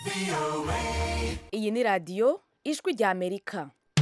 iyi ni radiyo ijwi rya amerika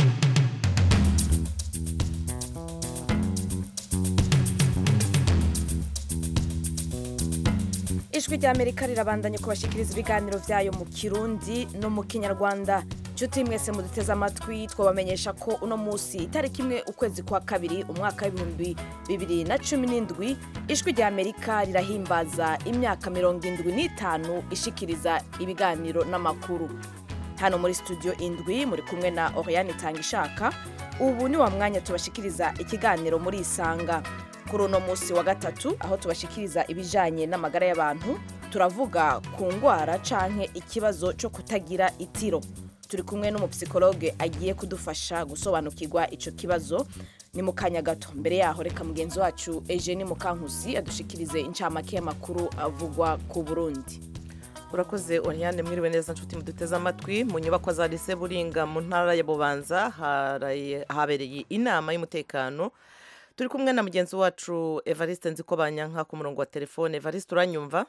ijwi rya amerika rirabandanya kubashikiriza ibiganiro byayo mu kirundi no mu kinyarwanda nshuti mwese muduteze amatwi twabamenyesha ko uno munsi itariki imwe ukwezi kwa kabiri umwaka w'ibihumbi bibiri na cumi n'indwi ijwi rya amerika rirahimbaza imyaka mirongo indwi n'itanu ishikiriza ibiganiro n'amakuru hano muri studio indwi muri kumwe na oriane itangishaka ubu ni wa mwanya tubashikiriza ikiganiro muri isanga kuri uno munsi wa gatatu aho tubashikiriza ibijanye n'amagara y'abantu turavuga ku ngwara canke ikibazo cyo kutagira itiro turi kumwe n'umupsikologe agiye kudufasha gusobanukirwa ico kibazo ni mu kanya gato mbere yaho reka mugenzi wacu Eugenie Mukankusi adushikirize incamake y'amakuru avugwa ku Burundi urakoze oriane mwiriwe neza nshuti muduteze amatwi mu nyubako za lise buringa mu ntara ya bubanza haraye- habereye inama y'umutekano turi kumwe na mugenzi wacu evariste nziko banyanka ku murongo wa telefone evariste uranyumva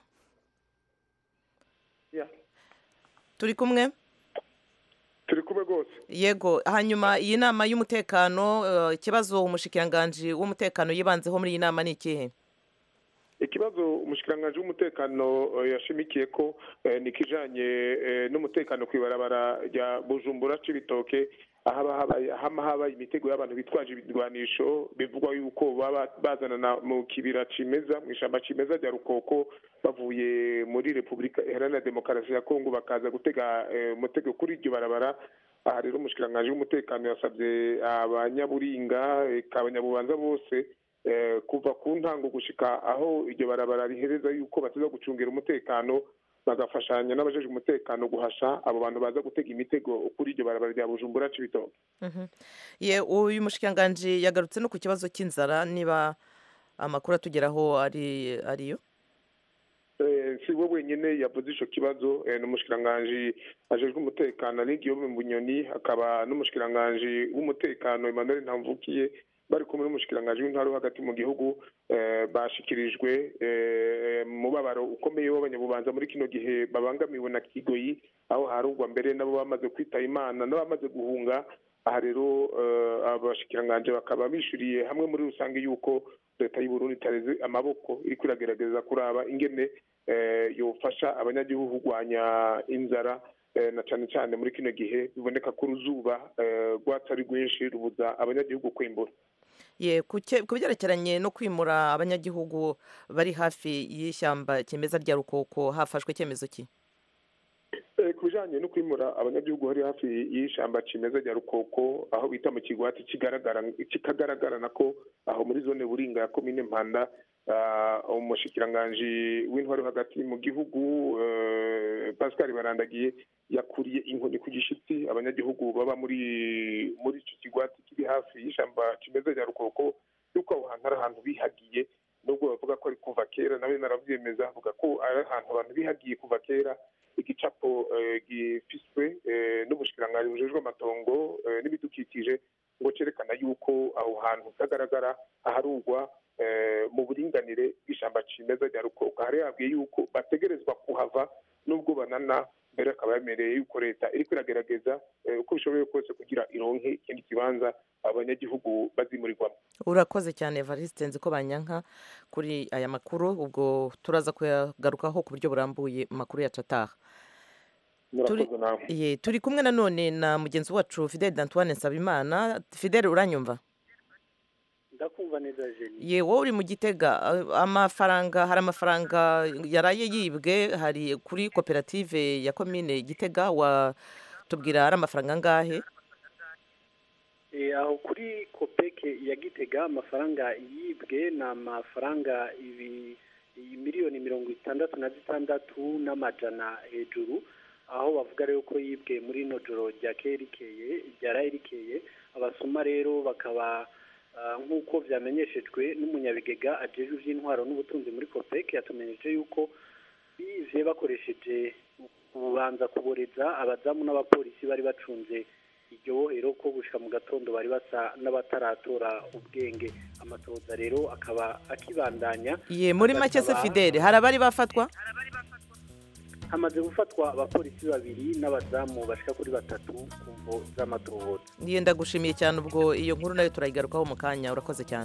Ya, turi kumwe turi kumwe rwose yego hanyuma iyi nama y'umutekano eh, ikibazo umushikiranganji w'umutekano yibanzeho muri iyi nama ni ikihe ikibazo umushikiranganji w'umutekano eh, yashimikiye ko eh, ni ikijanye eh, n'umutekano ku ibarabara rya bujumbura c'ibitoke ahaba habaye hama habaye imitego y'abantu bitwaje ibirwanisho bivugwa yuko baba bazanana mu kibira cimeza mu ishamba cimeza rya rukoko bavuye muri repubulika iharanira demokarasi ya kongo bakaza gutega eh, umutego kuri iryo barabara aha rero umushikiranganji w'umutekano yasabye abanyaburinga eka abanyabubanza bose eh, kuva ku ntango gushika aho iryo barabara rihereza yuko bataza gucungira umutekano bagafashanya n'abajeje umutekano guhasha abo bantu baza gutega imitego kuri iryo barabara rya bujumbura c'ibitoke Mhm. ye uyu mushikiranganji yagarutse no ku kibazo cy'inzara niba amakuru atugeraho ari ariyo Eh, si we wenyine yavuze ico kibazo eh, n'umushikiranganji ajejwe umutekano ari Guillaume Bunyoni akaba n'umushikiranganji w'umutekano Emmanuel Ntamvukiye bari kumwe n'umushikiranganji w'intara wo hagati mu gihugu eh, bashikirijwe eh, mubabaro ukomeye w'abanyabubanza muri kino gihe babangamiwe na kigoyi aho harugwa mbere nabo bamaze kwitaba imana n'abamaze guhunga aha rero eh, abashikiranganji bakaba bishuriye hamwe muri rusange yuko leta y'u Burundi itareze amaboko iriko iragerageza kuraba ingene eh, yofasha abanyagihugu kurwanya inzara eh, na cane cane muri kino gihe biboneka ko uruzuba eh, rwatsi ari rwinshi rubuza abanyagihugu kwimbura ye ku cye- ku byerekeranye no kwimura abanyagihugu bari hafi y'ishyamba kimeza rya rukoko hafashwe icyemezo ki Eh, ku bijanye no kwimura abanyagihugu bari hafi y'ishamba cimeza rya rukoko aho bita mu kigwati kigaragara kikagaragarana ko aho muri zone buringa ya komine mpanda ah, umushikiranganji w'intwari wo hagati mu gihugu eh, pascal barandagiye yakuriye inkoni ku gishitsi abanyagihugu baba muri muri ico kigwati kiri hafi y'ishamba cimeza rya rukoko yuko aho hantu ari ahantu bihagiye nubwo bavuga ko ari kuva kera nawe naravyemeza avuga ko ari ahantu abantu bihagiye kuva kera igicapo eh, gifiswe eh, n'ubushikiranganji bujejwe amatongo eh, n'ibidukikije ngo cerekana yuko aho hantu hagaragara aharugwa eh, mu buringanire bw'ishamba cimeza rya rukoko hari yabwiye yuko bategerezwa kuhava nubwo banana mbere akaba yemereye yuko leta iriko iragerageza eh, uko bishoboye kose kugira ironke ikindi kibanza abanyagihugu bazimurirwamo urakoze cyane evariste nzi ko banyanka kuri aya makuru ubwo turaza kuyagarukaho ku buryo burambuye mu makuru yacu ataha Turi- murakoze nawe ye turi kumwe nanone na mugenzi wacu fidele d'antoine nsabimana fidele uranyumva ndakumva neza jeni ye wowe uri mu gitega a- amafaranga hari amafaranga yaraye yibwe hari kuri koperative ya komine gitega watubwira ari amafaranga angahe Eh, aho kuri kopeke ya gitega amafaranga yibwe ni amafaranga ibi iyi miliyoni mirongo itandatu na zitandatu n'amajana hejuru aho bavuga rero ko yibwe muri ino joro ryakeye rikeye ryaraye rikeye abasoma rero bakaba ah, nk'uko vyamenyeshejwe n'umunyabigega ajejwe ivy'intwaro n'ubutunzi muri kopeke yatumenyesheje yuko bivye bakoresheje kubanza kuboreza abazamu n'abapolisi bari bacunze iryo bohero ko gushika mu gatondo bari basa n'abataratora ubwenge amatoza rero akaba akibandanya ye muri make se Bakaba- fidele hari abari bafatwa hamaze gufatwa abapolisi babiri n'abazamu bashika kuri batatu ku mvo z'amatohoza niyo ndagushimiye cyane ubwo iyo nkuru nayo turayigarukaho mu kanya urakoze cyane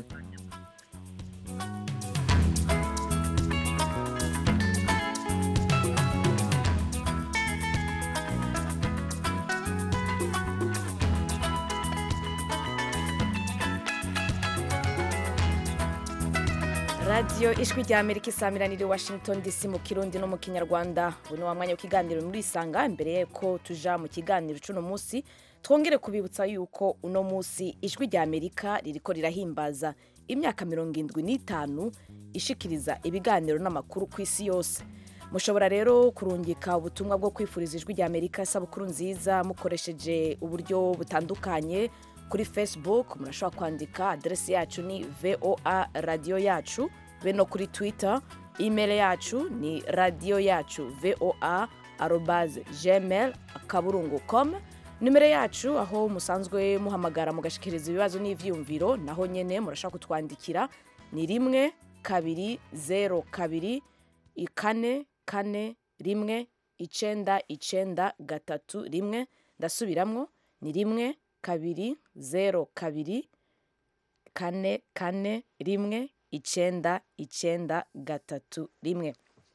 radiyo ijwi rya amerika isamiraniye washington dc mu kirundi no mu kinyarwanda uyu ni wa mwanya w'ikiganiro muri isanga imbere y'uko tuja mu kiganiro cy'uno munsi twongere kubibutsa yuko uno munsi ijwi rya amerika ririko rirahimbaza imyaka mirongo indwi n'itanu ishikiriza ibiganiro n'amakuru ku isi yose mushobora rero kurungika ubutumwa bwo kwifuriza ijwi rya amerika isabukuru nziza mukoresheje uburyo butandukanye kuri facebook murashobora kwandika aderesi yacu ni voa radiyo yacu be no kuri twitter email yacu ni radiyo yacu voa arobaze gmail akaburungu com nimero yacu aho musanzwe muhamagara mugashikiriza ibibazo n'ivyiyumviro naho nyene murashobora kutwandikira ni rimwe kabiri zero kabiri kane kane rimwe icenda icenda gatatu rimwe ndasubiramwo ni rimwe kabiri zero kabiri kane kane rimwe icenda icenda gatatu rimwe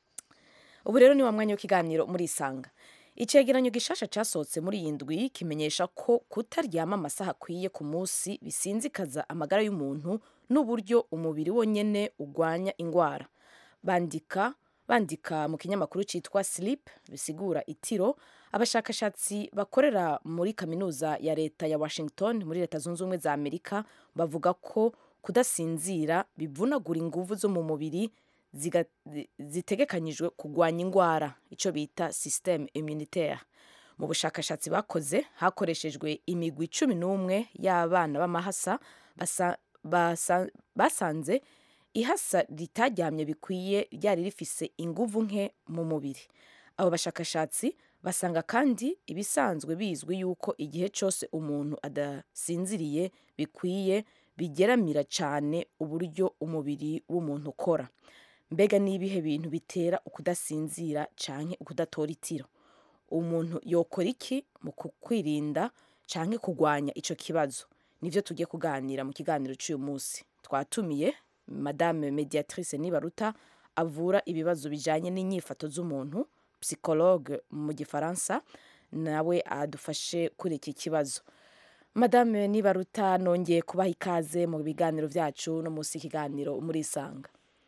ubu rero ni wa mwanya w'ikiganiro muri isanga icegeranyo gishasha casohotse muri iyi ndwi kimenyesha ko kutaryama amasaha akwiye ku munsi bisinzikaza amagara y'umuntu n'uburyo umubiri wonyene ugwanya ingwara bandika bandika mu kinyamakuru cyitwa sleep bisigura itiro abashakashatsi bakorera muri kaminuza ya leta ya washington muri leta zunze ubumwe za amerika bavuga ko kudasinzira bivunagura inguvu zo mu mubiri ziga- zi- zitegekanyijwe kurwanya indwara icyo bita systeme immunitaire mu bushakashatsi bakoze hakoreshejwe imigwi cumi n'umwe y'abana b'amahasa basa- basa- basanze ihasa ritaryamye bikwiye ryari rifise inguvu nke mu mubiri abo bashakashatsi basanga kandi ibisanzwe bizwi yuko igihe cyose umuntu adasinziriye bikwiye bigeramira cyane uburyo umubiri w'umuntu ukora mbega ni ibihe bintu bitera ukudasinzira canke ukudatora itiro umuntu yokora iki mu kukwirinda canke kurwanya ico kibazo nivyo tugiye kuganira mu kiganiro cy'uyu munsi twatumiye madame mediatrice nibaruta avura ibibazo bijanye n'inyifato z'umuntu psychologue mu gifaransa nawe adufashe kuri iki kibazo madame nibaruta nongeye kubaha ikaze mu biganiro byacu no munsi y'ikiganiro murisanga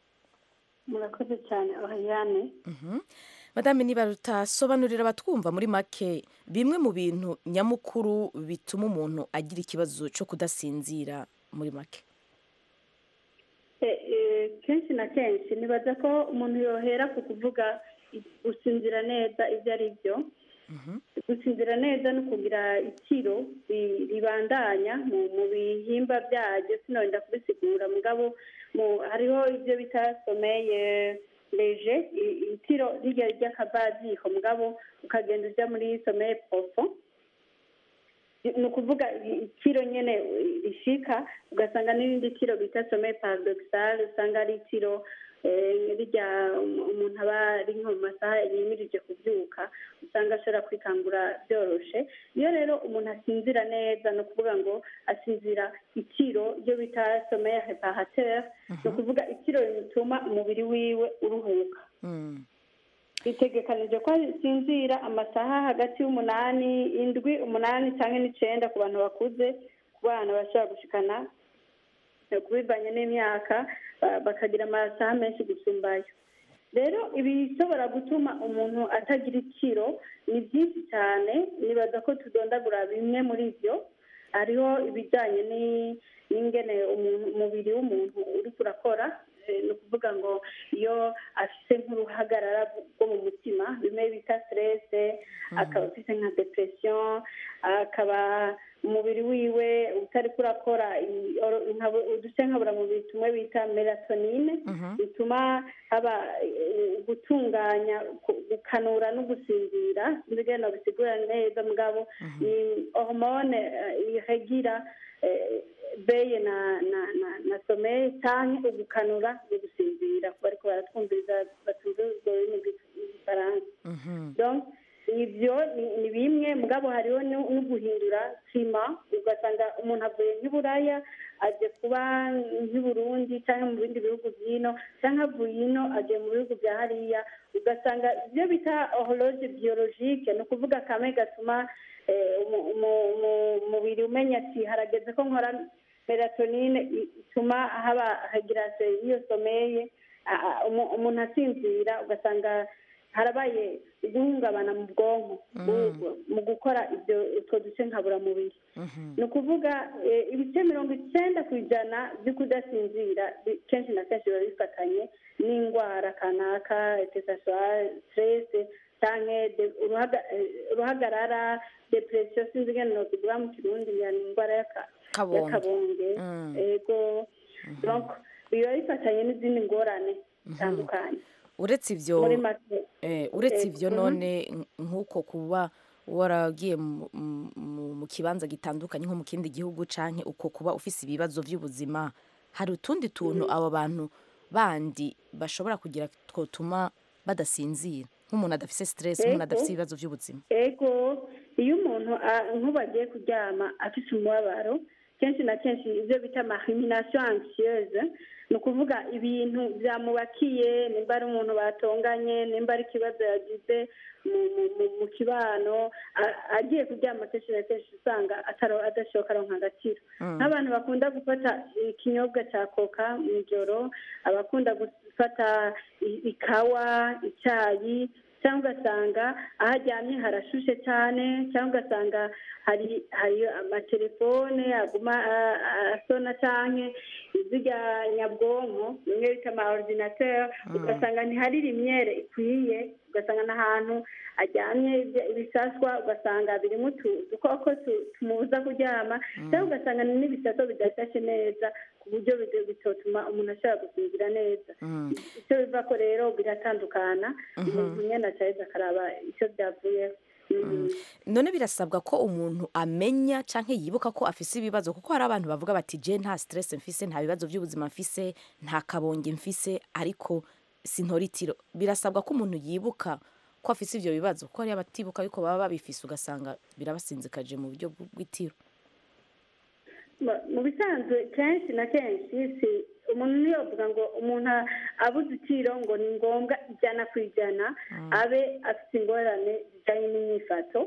murakoze cyane oriyane madame nibaruta sobanurira abatwumva muri make bimwe mu bintu nyamukuru bituma umuntu agira ikibazo cyo kudasinzira muri make kenshi na kenshi nibaza ko umuntu yohera ku kuvuga gusinzira neza ibyo ari byo gusinzira neza no kugira itiro ri- ribandanya mu mu bihimba byaryo sinonda kubisigura mugabo mu hariho ibyo bita someye leje i- itiro rirya ry'akabaziko mugabo ukagenda ujya muri someye profond ni ukuvuga itiro nyine rishika ugasanga n'irindi tiro bita some paradoxal usanga ari itiro eh, rirya um- umuntu aba ari nko mu masaha yimirije kubyuka usanga ashobora kwikangura byoroshe iyo rero umuntu asinzira neza ni ukuvuga ngo asinzira itiro ryo bita some reparateur ni ukuvuga itiro rituma umubiri wiwe uruhuka Mm. bitegekanije ko asinzira amasaha hagati y'umunani indwi umunani cyangwa n'icenda ku bantu bakuze ku bana bashobora gushikana eh, kubivanye n'imyaka ba- bakagira amasaha menshi gusumbayo rero ibishobora gutuma umuntu atagira ikiro ni byinshi cyane nibaza ko tudondagura bimwe muri byo hariho ibijyanye ni- n'ingene umuntu- umubiri w'umuntu uri kurakora eh, ni ukuvuga ngo iyo afite nk'uruhagarara rwo mu mutima bimwe bita stress akaba afite nka depression akaba umubiri wiwe utari kurakora i- oro- nka- uduce nkaburamubiri tumwe bita melatonine bituma haba eh, gutunganya ku- gukanura no gusinzira sinzi ingene bisigura neza mugabo ni hormone eh, iregira eh, beye na na na na someye cyangwa ugukanura no gusinzira ku bariko baratwumviriza batumva urwo rurimi rw'i- gifaransa Mhm. donc ibyo ni- ni bimwe mugabo hariho no no guhindura sima ugasanga umuntu avuye nk'iburaya aje kuba nk'i Burundi cyangwa mu bindi bihugu by'ino cyangwa avuye ino agiye mu bihugu bya hariya ugasanga ibyo bita horologe biyorojike ni ukuvuga kamwe gatuma eh, umu- umu- umu- umubiri umenya ati harageze ko nkora melatonine i- ituma haba hagirase iyo someye a- a- umu- umuntu asinzira ugasanga harabaye guhungabana mu bwonko mu- mu gukora ibyo utwo duce nkaburamubiri Mhm. ni ukuvuga eh, ibice mirongo icyenda ku ijana byo kudasinzira bi- kenshi na kenshi biba bifatanye n'indwara kanaka tesaswa stress cyangwa de- uruhaga- eh, uruhagarara depression sinzi ingene nokivuga mu kirundi ngira ni indwara y'aka- Kabonge. y'akabonge Mm. ego donc biba bifatanye n'izindi ngorane zitandukanye uretse ibyo muri make Eh, uretse Eh, ibyo mhm. none nk- nk'uko kuba waragiye mu- mu- mu- mu kibanza gitandukanye nko mu kindi gihugu canke uko kuba ufise ibibazo by'ubuzima hari utundi tuntu abo bantu bandi bashobora kugira twotuma badasinzira nk'umuntu adafise stress nk'umuntu Ego. adafise ibibazo by'ubuzima ego iyo umuntu a- nk'ubu agiye kuryama afite umubabaro kenshi na kenshi ibyo bita amahiminasiyo ansiyeuse ni ukuvuga ibintu byamubakiye nimba ari umuntu batonganye nimba ari ikibazo yagize mu- mu- mu- mu kibano a- agiye kuryama kenshi na kenshi usanga ataro- adashoka aronka agaciro nk'abantu bakunda gufata ikinyobwa cya koka mu ijoro abakunda gufata i- ikawa icyayi cyangwa ugasanga aho aryamye harashushe cyane cyangwa ugasanga hari hari amatelefone aguma a- a- asona cyane izirya nyabwonko bimwe bita ama ordinateur ugasanga ntihari rimyere ikwiye ugasanga n'ahantu aryamye ibya- ibisaswa ugasanga birimo utu- udukoko tu- tumubuza kuryama cyangwa ugasanga ni n'ibisaso bidashashe neza ku buryo bide- bitotuma umuntu ashobora gusinzira neza icyo biva ko rero biratandukana umuntu nyine acaheza akaraba icyo byavuyeho Mhm. none birasabwa ko umuntu amenya canke yibuka ko afise ibibazo kuko hari abantu bavuga bati je nta stress mfise nta bibazo by'ubuzima mfise nta kabonge mfise ariko sintora itiro birasabwa ko umuntu yibuka ko afise ivyo bibazo kuko hariyo abatibuka ariko baba babifise ugasanga birabasinzikaje mu buryo bw- bw'itiro Mu- mu bisanzwe kenshi na kenshi si umuntu niyo avuga ngo umuntu a- abuze itiro ngo ni ngombwa ijana ku ijana abe afite ingorane zijyanye n'imyifato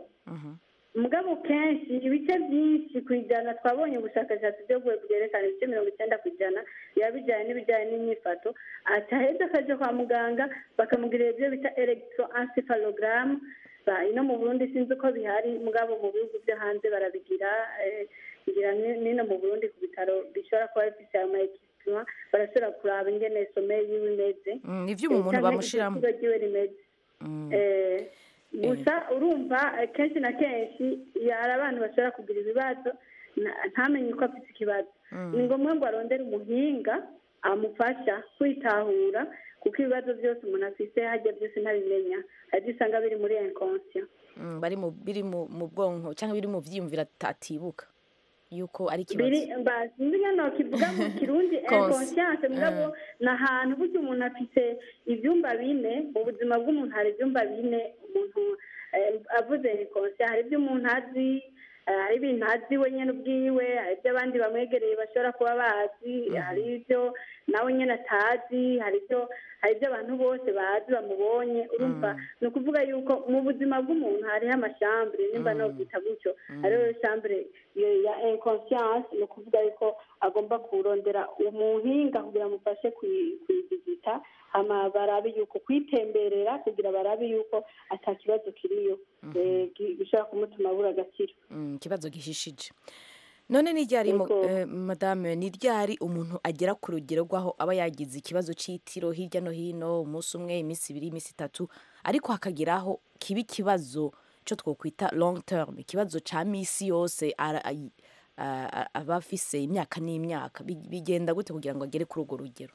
mugabo kenshi ibice byinshi ku ijana twabonye ubushakashatsi byo bwerekana ibice mirongo icyenda ku ijana biba bijyanye n'ibijyanye n'imyifato ataheza akajya kwa muganga bakamugirira ibyo bita elegitoencephalogram Ba- ino mu burundi sinzi uko bihari mugabo mu bihugu byo hanze barabigira eh, ngira ni- nino mu burundi ku bitaro bishobora kuba bifite ama ekipima barashobora kuraba ingene some yiwe imeze Mm, ni ivyuma umuntu Canke bamushiramo igiciro ryiwe rimeze Mm. Eh, gusa urumva eh, kenshi na kenshi iyo hari abantu bashobora kugira ibibazo na- ntamenye uko afite ikibazo ni ngombwa ngo arondere umuhinga amufasha kwitahura kuko ibibazo byose umuntu afite hajya byose ntabimenya hari ibyo usanga biri muri inconscient Mm, bari mu biri mu mu bwonko cyangwa biri mu vyiyumviro ata- atibuka yuko ari biri ikibazo mbazi sinzi ngano kivuga mu kirundi Konse. inconscience mugabo ni ahantu burya umuntu afite ibyumba bine mu buzima bw'umuntu hari ibyumba bine umuntu eh, avuze inconscience hari ibyo umuntu azi eh, hari ibintu azi we nyine ubwiwe hari ibyo abandi bamwegereye bashobora kuba bazi hari ibyo nawe nyine atazi hari ibyo hari ibyo abantu bose bazi bamubonye urumva ni ukuvuga yuko mu buzima bw'umuntu hariho amashambure nimba no kwita gutyo hariho shambure iyo ya inconscience ni ukuvuga yuko agomba kurondera umuhinga kugira amufashe kuyi- kuyizigita hama barabe yuko kwitemberera kugira barabe yuko ata kibazo kiriyo eh, gi- gishobora kumutuma abura agaciro Mm, ikibazo gihishije none ni ryari mu- Yego. eh, madame ni ryari umuntu agera ku rugero rw'aho aba yagize ikibazo c'itiro hirya no hino umunsi umwe iminsi ibiri iminsi itatu ariko hakageraho kiba ikibazo cyo twokwita long term ikibazo ca misi yose ara- ayi- a- a- aba afise imyaka n'imyaka Bi- bigenda gute kugira ngo agere kuri urwo rugero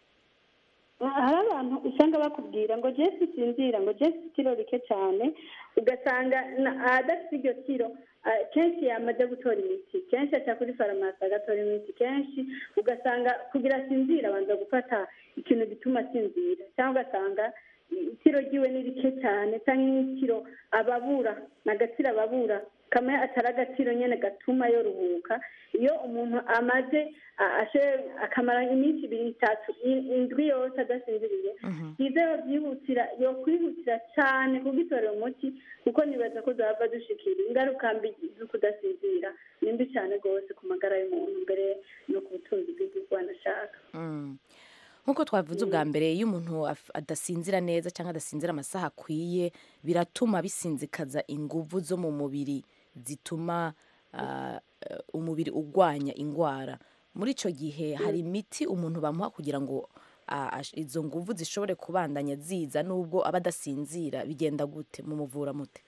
hari abantu usanga bakubwira ngo jesi sinzira ngo jesi itiro rike cyane ugasanga na- adafite iryo tiro ah, kenshi yamaze gutora imiti kenshi aca kuri farumasi agatora imiti kenshi ugasanga kugira asinzira abanza gufata ikintu gituma asinzira cyangwa ugasanga itiro ryiwe ni rike cyane cyangwa n'itiro ababura ni agaciro ababura kamwe atari agaciro nyine gatuma yoruhuka iyo umuntu amaze a- ashe- akamara iminsi ibiri itatu i- indwi yose adasinziriye byiza yobyihutira yokwihutira cyane kugitorera umuti kuko nibaza ko zava dushikira ingaruka mbi zo kudasinzira ni mbi cyane rwose ku magara y'umuntu mbere no ku butunzi bw'igihugu anashaka Mm. nk'uko twavuze ubwa mbere iyo umuntu af- adasinzira neza cyangwa adasinzira amasaha akwiye biratuma bisinzikaza inguvu zo mu mubiri zituma ah, eh, umubiri urwanya indwara muri icyo gihe hari imiti umuntu bamuha kugira ngo ah, ash- izo nguvu zishobore kubandanya ziza nubwo aba adasinzira bigenda gute mumuvura mute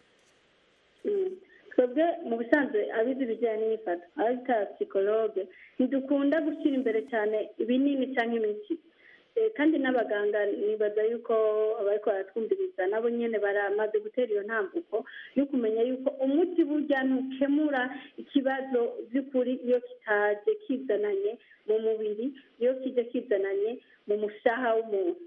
Mm. twebwe mu bisanzwe abize ibijyanye n'imyifato abita psikologe ntidukunda gushyira imbere cyane ibinini cyangwa imiti Eh, kandi n'abaganga nibaza yuko abariko baratwumviriza nabo nyene baramaze gutera iyo ntambuko yo kumenya yuko umuti burya ntukemura ikibazo by'ukuri iyo kitaje kizananye mu mubiri iyo kije kizananye mu mushaha w'umuntu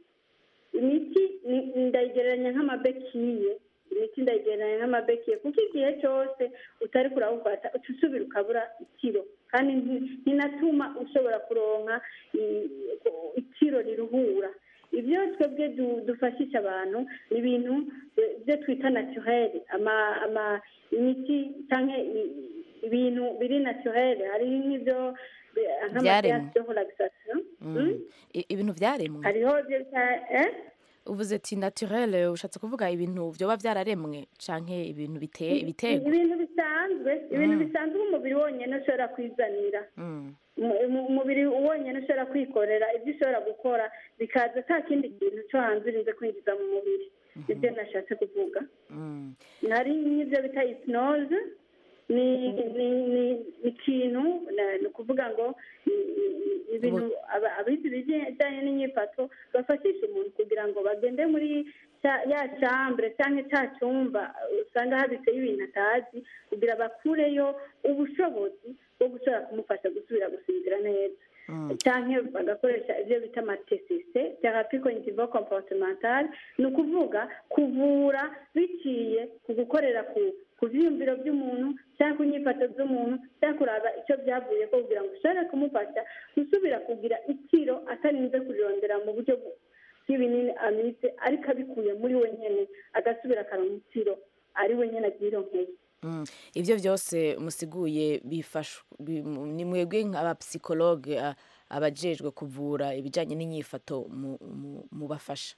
imiti ni- ndayigereranya nk'amabekiye imiti ndayigereranya nk'amabekiye kuko igihe cyose utari kurawufata uca usubira ukabura ikiro kandi nti- ntinatuma ushobora kuronka i- ikiro riruhura ibyo twebwe du- dufashisha abantu ni ibintu eh, byo twita naturel ama ama imiti cyangwa i- ibintu biri naturel hari nk'ibyo eh, Byaremwe. nk'amabyatsi yo relaxation Mm. I- ibintu byaremwe hariho ibyo bita eh uvuze ati naturel ushatse kuvuga ibintu byoba byararemwe canke ibintu biteye ibitego ibintu bisanzwe ibintu bisanzwe umubiri wonyine ushobora kwizanira Mm. Umu- umu- umubiri wonyine ushobora kwikorera ibyo ushobora gukora bikaza nta kindi kintu cyo hanze urinze kwinjiza mu mubiri nibyo nashatse kuvuga Mm. hari n'ibyo bita hypnose ni ni ni ikintu na- ni ukuvuga ngo ni- ni- ni ibintu aba- abize ibijyanye n'inyifato bafashisha umuntu kugira ngo bagende muri cya- ya chambre cyangwa cya cyumba usanga habitseyo ibintu atazi kugira bakureyo ubushobozi bwo gushobora kumufasha gusubira gusinzira neza cyangwa bagakoresha ibyo bita amatesise therapie cognitive comportementale ni ukuvuga kuvura biciye ku gukorera ku ku byiyumviro by'umuntu cyangwa ku nyifato z'umuntu cyangwa kuraba icyo byavuye ko kugira ngo ushobore kumufasha gusubira kugira ikiro atarinze kurirondera mu buryo bw- bw'ibinini amize ariko abikuye muri we nyine agasubira akaronka ikiro ari we nyine abyironkeye Mm. ibyo byose musiguye bifashwa bi- mu- ni mwebwe nk'abapsikologe a- abajejwe kuvura ibijyanye n'inyifato mu- mu- mubafasha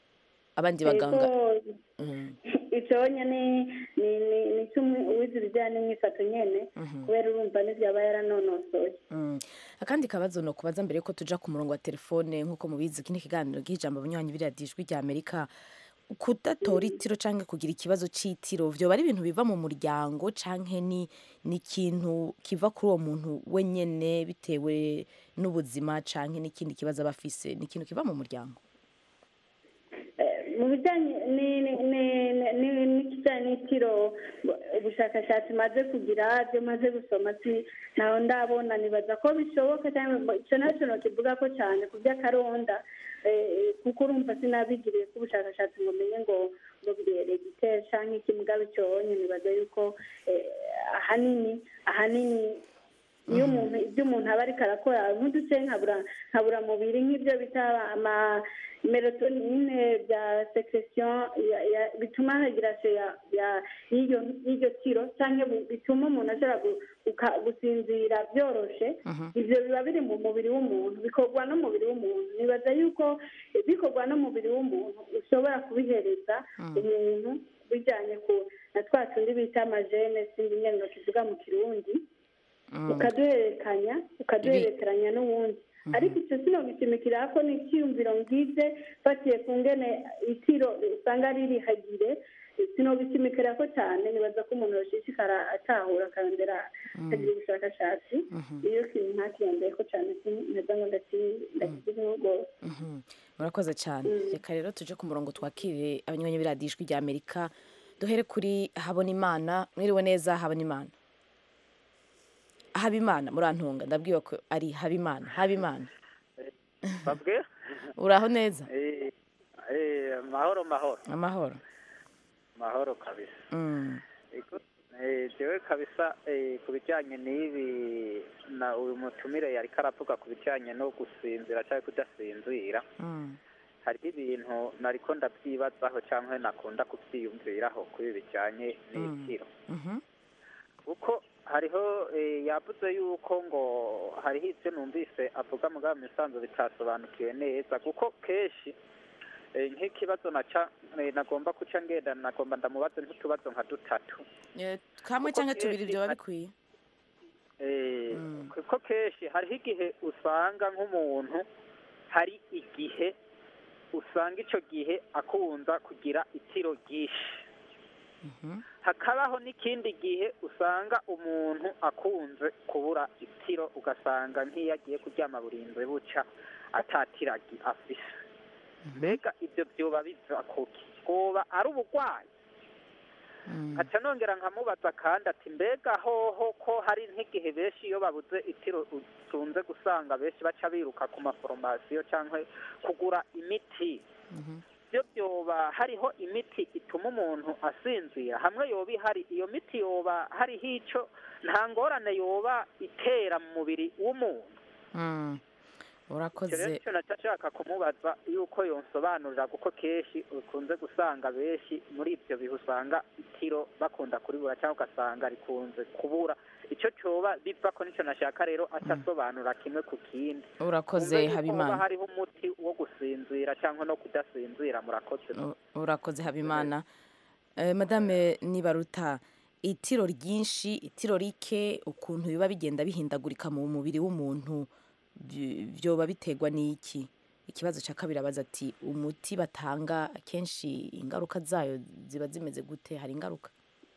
abandi baganga Ego, Mm. icyo nyine ni ni ni kimwe uwize ibijyanye n'imyifato nyine kubera urumva n'ibyo aba yaranonosoye Mm. akandi kabazo ni ukubaza mbere yuko tuja ku murongo wa telefone nk'uko mubizi iki ni ikiganiro bw'ijambo abanywanyi biriya ijwi rya amerika kudatora itiro cyangwa kugira ikibazo cy'itiro vyoba ari ibintu biva mu muryango canke ni ni ikintu kiva kuri uwo muntu wenyene bitewe n'ubuzima canke n'ikindi kibazo aba afise ni ikintu kiva mu muryango Eh, mu bijyanye ni- ni- ni- ni- n'ikijyanye n'itiro bu- ubushakashatsi maze kugira ibyo maze gusoma si ntaho ndabona nibaza ko bishoboka cyangwa icyo nacyo nokivuga ko cyane ku by'akaronda eh, kuko urumva sinabigiriye ko ubushakashatsi ngo menye ngo ngo birere gitera cyangwa iki mugabo cyonye nibaza yuko eh, ahanini ahanini iyo umuntu ibyo umuntu aba ariko arakora nk'uduce nkabura nkabura mubiri nk'ibyo bita ama melatonine bya secretion ya- ya- bituma hagirasiyo ya ya y'iryo y'iryo tiro cyangwa bu- bituma umuntu ashobora gu- guka- gusinzira byoroshe ibyo biba biri mu mubiri w'umuntu bikorwa n'umubiri w'umuntu nibaza yuko bikorwa n'umubiri w'umuntu ushobora kubihereza umuntu bijyanye ku na twa tundi bita amajene sinzi nyine tuvuga mu kirundi ukaduhererekanya ukaduhererekanya n'uwundi ariko icyo sinogishimikira ko ni icyiyumviro ngize fatiye ku ngene itiro usanga ririhagire sinogishimikira ko cyane nibaza ko umuntu yoshishikara atahura akarondera akagira ubushakashatsi iyo kintu ntakiyondeye ko cyane neza ngo ndakiziho rwose Mhm. murakoze cyane reka rero tuje ku murongo twakire abanywanyi b'iradiyo ijwi rya amerika duhere kuri habonimana mwiriwe neza habonimana habimana murantunga ndabwiwe ko ari habimana habimana babwe uraho neza Eh, eh, mahoro mahoro amahoro mahoro kabisa Mm. Ego, eh, jewe kabisa eh, ku bijyanye n'ibi na uyu mutumire yari karavuga ku bijyanye no gusinzira cyangwa kudasinzira Mm. hariho ibintu nariko ndabyibazaho cyangwa nakunda kubyiyumviraho kuri ibi bijyanye n'itiro Mhm. kuko hariho eh, yavuze yuko ngo hariho ibyo numvise avuga mugabo mu bisanzwe bitasobanukiwe neza kuko kenshi eh, nk'ikibazo naca eh, nagomba kuca ngenda nagomba ndamubaze nk'utubazo nka dutatu Eh, kamwe Kuko cyangwa tubiri kenshi byoba hari- bikwiye Eh, Mm. kuko kenshi hariho igihe usanga nk'umuntu hari igihe usanga icyo gihe akunda kugira itiro ryinshi Mhm. hakabaho n'ikindi gihe usanga umuntu akunze kubura itiro ugasanga nk'iyo agiye kuryama burinzwe buca atatiragi afise mbega ibyo byoba biva kuki bwoba ari ubugwayi Mm. aca nongera nkamubaza kandi ati mbega hoho ko hari nk'igihe benshi iyo babuze itiro utunze gusanga benshi baca biruka ku maforomasiyo cyangwa kugura imiti Mhm. byo byoba hariho imiti ituma umuntu asinzira hamwe yoba ihari iyo miti yoba hariho icyo nta ngorane yoba itera mu mubiri w'umuntu Mm. icyo rero urakoze nicyo naca nshaka kumubaza yuko yonsobanurira kuko kenshi ukunze gusanga benshi muri ibyo bihe usanga itiro bakunda kuribura cyangwa ugasanga rikunze kubura icyo cyoba biva ko nicyo nashaka rero aca asobanura kimwe ku kindi urakoze Wumve yuko hoba habimana hariho umuti wo gusinzira cyangwa no kudasinzira murakoze U- urakoze habimana Eh, madame nibaruta itiro ryinshi itiro rike ukuntu biba bigenda bihindagurika mu mubiri w'umuntu by- byoba biterwa n'iki ikibazo cya kabiri abaza ati umuti batanga akenshi ingaruka zayo ziba zimeze gute hari ingaruka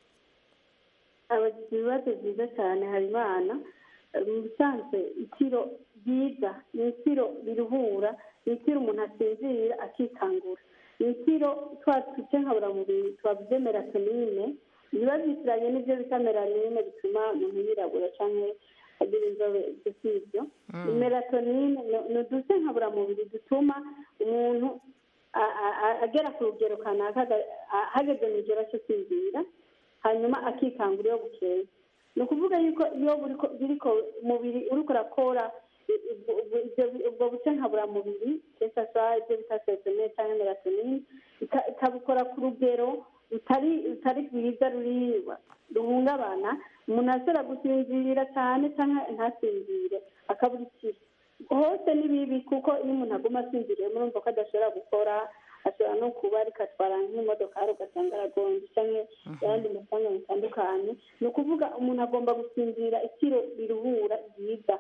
abagize ibibazo byiza cyane habimana mu bisanzwe itiro ryiza ni itiro riruhura ni itiro umuntu asinzira akikangura ni itiro twa duce nkaburamubiri twavuze melatonine biba byitiranye n'ibyo bita melanine bituma umuntu yirabura cyangwa agira inzobe ibyo si ibyo ni melatonine ni- ni uduce nkaburamubiri dutuma umuntu a- a- a- agera ku rugero kanaka aga- a- hageze mu kigero cyo kwinjira hanyuma akikangura iyo bukeye ni ukuvuga yuko iyo buriko- biriko umubiri uriko urakora i- ubwo- ubwo- ibyo- ubwo buce nkaburamubiri esasa ibyo bita serotonine cyangwa melatonine ika- ikabukora ku rugero rutari rutari rwiza ruri ruhungabana umuntu ashobora gusinzira cyane cyangwa ntasinzire akabura ikiro hose ni bibi kuko iyo umuntu aguma asinziriye murumva ko adashobora gukora ashobora no kuba ariko atwara nk'imodokari ugasanga aragonze cyangwa ayandi mafaranga bitandukanye ni ukuvuga umuntu agomba gusinzira ikiro riruhura ryiza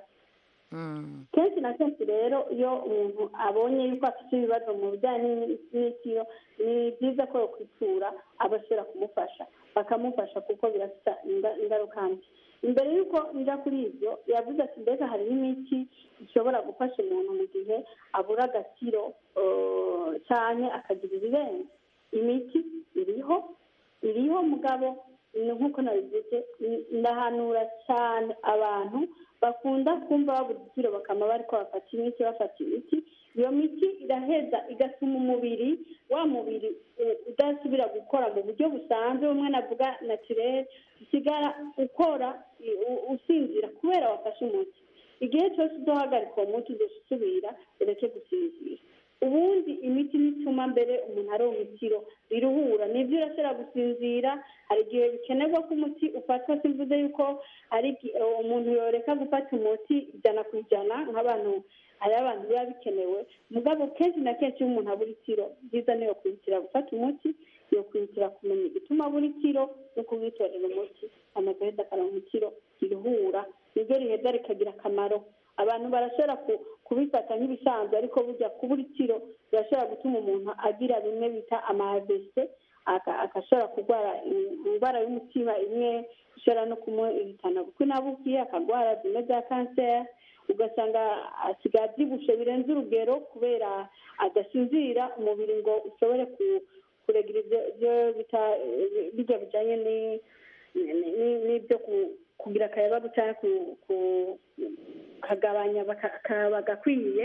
Mm. kenshi na kenshi rero iyo umuntu abonye yuko afite ibibazo mu bijyanye n'itiro ni byiza ko yakwitura abashobora kumufasha bakamufasha kuko birafite inga- ingaruka mbi imbere y'uko njya kuri ibyo yavuze ati mbega hariho imiti ishobora gufasha umuntu mu gihe abura agaciro eh, cyane akagira ibirenze imiti iriho iriho mugabo ni nk'uko nabivuze n- ndahanura cyane abantu bakunda kumva babura igiciro bakama bariko bafata imiti bafata imiti iyo miti iraheza igatuma umubiri wa mubiri eh, udasubira gukora mu buryo busanzwe bumwe navuga naturel usigara ukora i- u- usinzira kubera wafashe umuti igihe cyose uzohagarika uwo muti uzosubira ureke gusinzira ubundi imiti nituma mbere umuntu aronka itiro riruhura nibyo urashobora gusinzira hari igihe bikenerwa ko umuti ufatwa simvuze yuko hari igi- umuntu yoreka gufata umuti ijana ku ijana nk'abantu hari abantu biba bikenewe mugabo kenshi na kenshi iyo umuntu abura itiro byiza niyo kwihutira gufata umuti yo kwihutira kumenya igituma abura itiro no kuwitorera umuti amaze aheza akaronka itiro riruhura niryo riheza rikagira akamaro abantu barashobora ku- kubifata nk'ibisanzwe ariko burya kubura itiro birashobora gutuma umuntu agira bimwe bita amahadese agashobora kurwara in- indwara y'umutima imwe ishobora no kumuhitana kuko inabukiye akagwara zimwe za kanseri ugasanga asigaye abyibushe birenze urugero kubera adasinzira umubiri ngo ushobore ku- kuregira ibyo ibyo bita bijya bijyanye ni- ni- ni- n'ibyo ku- kugira akayabagu cyangwa ku- ku- kagabanya baka- ka- bagakwiye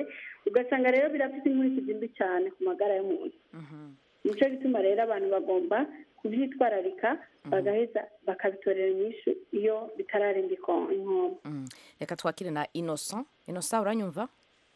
ugasanga rero birafite inkurikizi mbi cyane ku magara y'umuntu nicyo gituma rero abantu bagomba kubyitwararika bagaheza bakabitorera inyishu iyo bitararenga iko- inkombe Mm. reka twakire na innocent innocent uranyumva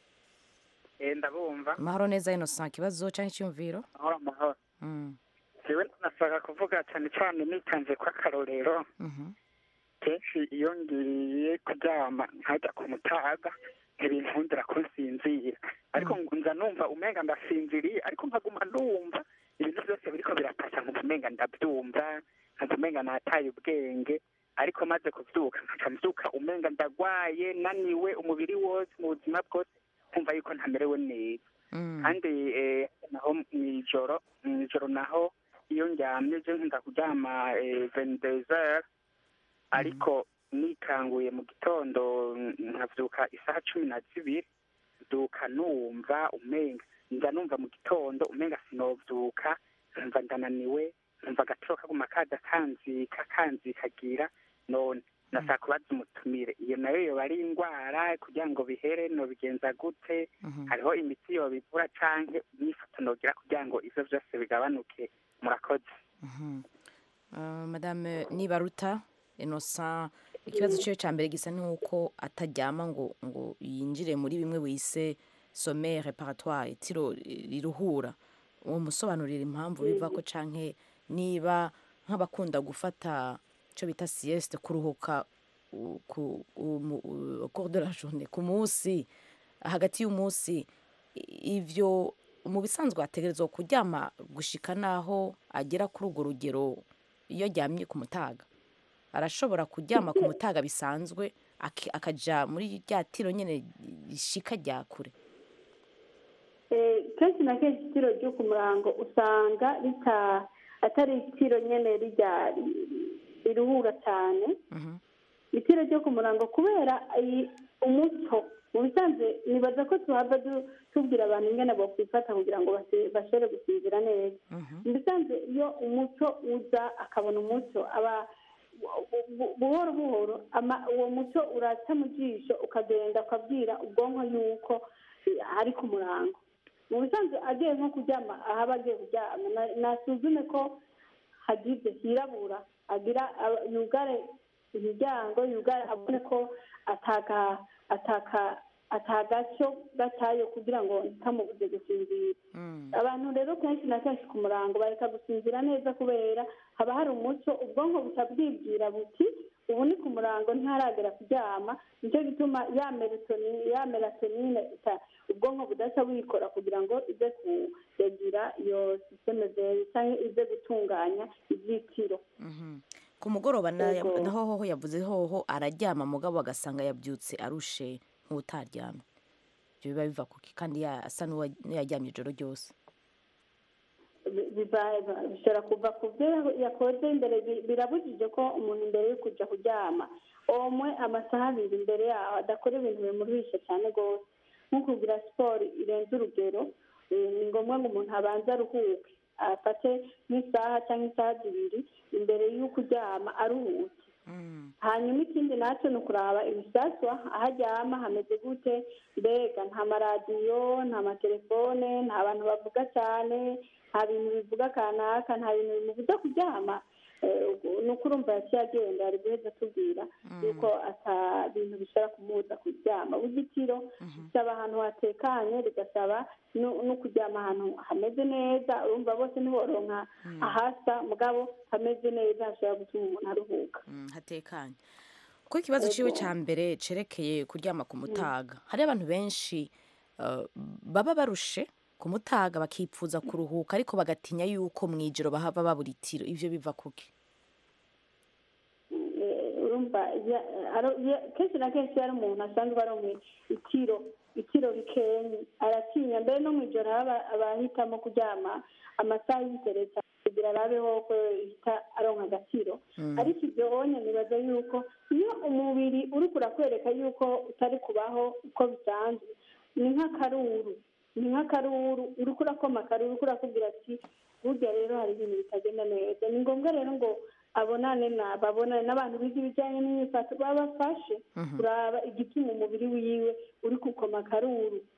ndabumva amahoro neza innocent ikibazo cyangwa icyumviro amahoro amahoro Mm. jewe nashaka kuvuga cyane cyane nitanze ko akarorero Mhm. kenshi iyo ngiye kuryama nkajya ku mutaga ntibinkundira ko nsinzira ariko nza numva umenga ndasinziriye ariko nkaguma numva ibintu byose biriko birapasa nkumva umenga ndabyumva nkumva umenga nataye ubwenge ariko maze kuvyuka nkaca mvyuka umenga ndagwaye naniwe umubiri wose mu buzima bwose nkumva yuko ntamerewe neza Mm. kandi eh, naho mw'ijoro mw'ijoro naho iyo ndyamye je nkunda kuryama vendezere ariko nikanguye mu gitondo nkavyuka isaha cumi na zibiri nduka numva umenga nza numva mu gitondo umenga sinovyuka nkumva ndananiwe nkumva agatiro kaguma kaza kanzika kanzikagira none nashaka kubaza umutumire iyo nayo yoba ari indwara kugira ngo bihere nobigenza gute Mhm. hariho imiti yobivura canke imyifato nogira kugira ngo ivyo vyose bigabanuke murakoze Mhm. Uh, madame nibaruta innocent ikibazo cyiwe cya mbere gisa n'uko ataryama ngo ngo yinjire muri bimwe wise sommeil reparatoire itiro riruhura uwo musobanurira impamvu biva ko canke niba nk'abakunda gufata icyo bita sieste kuruhuka u- ku u- mu- u- au cours de la journée ku munsi hagati y'umunsi i- ivyo mu bisanzwe ategerezwa kuryama gushika naho agera kuri urwo rugero iyo aryamye ku mutaga arashobora kuryama ku mutaga bisanzwe aki- akaja muri rya tiro nyene rishika rya kure Eh, kenshi na kenshi itiro ryo ku murango usanga rita atari itiro nyene rijya riruhura cyane Mhm. itiro ryo ku murango kubera iyi- umuco mu bisanzwe nibaza ko tuhava du- tubwira abantu ingene bokwifata kugira ngo base- bashobore gusinzira neza Mhm. mu bisanzwe iyo umuco uza akabona umuco aba bu- bu- buhoro buhoro ama- uwo muco uraca mu jisho ukagenda ukabwira ubwonko yuko eh, ari ku murango mu bisanzwe agiye nko kuryama ahaba agiye kuryama na- nasuzume ko hagize hirabura agira aba- yugare imiryango yugare abone ko ataka ataka atagaco gatayo kugira ngo ntikamubuze gusinzira Mm. abantu rero kenshi na kenshi ku murango bareka gusinzira neza kubera haba hari umuco ubwonko buca bwibwira buti ubu ni ku murango ntiharagera kuryama nicyo gituma ya melatonine ya melatonine ita- ubwonko budaca buyikora kugira ngo ize kuregira iyo sisiteme zeri cyangwa ize gutunganya ibyitiro Mhm. ku mugoroba na- Yego. naho hoho yavuze hoho araryama mugabo agasanga yabyutse arushe nk'utaryamye ibyo biba biva kuki kandi ya- asa n'uwa- n'uyaryamye ijoro ryose bi- biba- bishobora kuva ku byo yakoze imbere bi- birabujije ko umuntu imbere yo kujya kuryama omwe amasaha abiri imbere yaho adakora ibintu bimuruhisha cyane rwose nko kugira siporo irenze urugero eh, ni ngombwa ngo umuntu abanze aruhuke afate nk'isaha cyangwa isaha zibiri imbere y'uko uryama aruhutse hanyuma ikindi nacyo ni ukuraba ibisaswa aho aryama hameze gute mbega nta maradiyo nta matelefone nta bantu bavuga cyane nta bintu bivuga kanaka nta bintu bimubuza kuryama Eh, ubwo ni uko urumva yaciye agenda ari guheza atubwira yuko ata bintu bishobora kumubuza kuryama bugitiro bisaba ahantu hatekanye bigasaba no no kuryama ahantu hameze neza urumva bose ntiboronka ahasa mugabo hameze neza hashobora gutuma umuntu aruhuka Mm, hatekanye kuko ikibazo ciwe ca mbere cerekeye kuryama ku mutaga hari abantu benshi uh, baba barushe ku mutaga bakipfuza kuruhuka ariko bagatinya yuko mw'ijoro bahava babura itiro ivyo biva kuki Eh, urumva ya- aro- ya- kenshi na kenshi iyo ari umuntu asanzwe aronka itiro itiro rikenye aratinya mbere no mw'ijoro haba abahitamo kuryama amasaha y'itereta kugira arabeho ko ihita aronka agaciro ariko ibyo wonye nibaza yuko iyo umubiri uri kurakwereka yuko utari kubaho uko bisanzwe ni nk'akaruru ni nk'akaruru uri kurakoma akaruru uri kurakubwira ati burya rero hari ibintu bitagenda neza ni ngombwa rero ngo abonane na babonane n'abantu biga ibijyanye n'imyifato babafashe kuraba igituma umubiri wiwe uri gukoma akaruru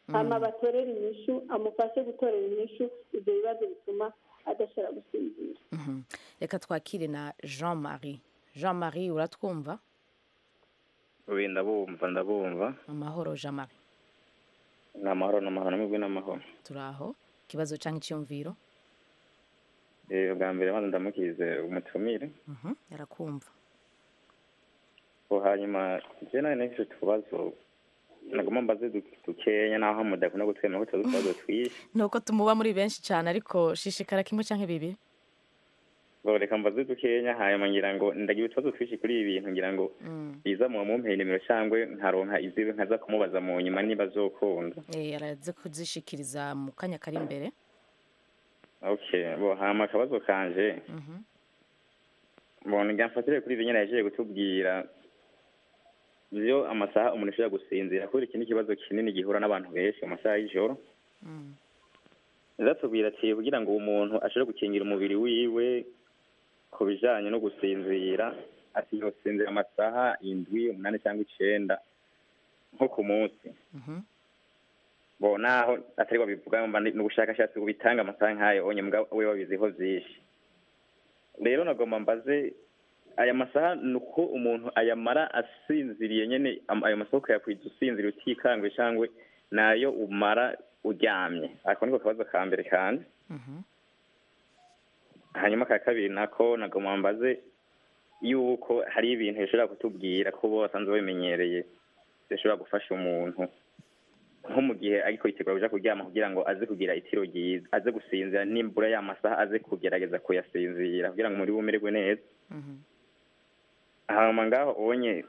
hama batorere inyishu amufashe gutorera inyishu ibyo bibazo bituma adashobora gusinzira Mhm. reka twakire na jean marie jean marie uratwumva ubu ndabumva ndabumva amahoro jean marie ni amahoro ni amahoro n'amahoro n'amahoro turi aho ikibazo cyangwa icyumviro Eh, bwa mbere maze ndamukize umutumire Mhm, arakumva ko hanyuma je nawe nahise utubazo nagomba mbaze du- dukenya naho mudakunda gutwemera ko tuzi utubazo twinshi ni uko tumuba muri benshi cyane ariko shishikara kimwe cyangwa bibiri bo reka mbaze dukenya hanyuma ngira ngo ndagira utubazo twinshi kuri ibi bintu ngira ngo Mm. biza mu mumpera nimero cyangwa nkaronka iziwe nkaza kumubaza mu nyuma niba azokunda Eh, araze kuzishikiriza mu kanya kari imbere okay bo hama akabazo kanje Mhm. mbona ngira mfatire kuri ibi nyine yaje kutubwira byo amasaha umuntu ashobora gusinzira kubera iki ni ikibazo kinini gihura n'abantu benshi mu masaha y'ijoro Mm. zatubwira ati kugira ngo umuntu ashobore gukingira umubiri wiwe ku bijanye no gusinzira ati yosinzira amasaha indwi umunani cyangwa icenda nko ku munsi Mhm. bo naho atari babivuga mba ni ubushakashatsi bubitanga amasaha nk'ayo onye mbwa we wabiziho vyinshi rero nagomba mbaze aya masaha ni uko umuntu ayamara asinziriye nyene am- ayo masaha ukayakwiza usinziriye utikangwe cyangwa nayo umara uryamye ako niko kabazo ka mbere kanje Mhm. hanyuma ka kabiri nako nagomba mbaze yuko hari ibintu bishobora kutubwira ko bo basanzwe babimenyereye bishobora gufasha umuntu nko mu gihe ariko yitegura kuja kuryama kugira ngo aze kugira itiro ryiza aze gusinzira nimbura ya masaha aze kugerageza kuyasinzira kugira ngo umubiri we umererwe neza Mhm. hanyuma ngaho ubonye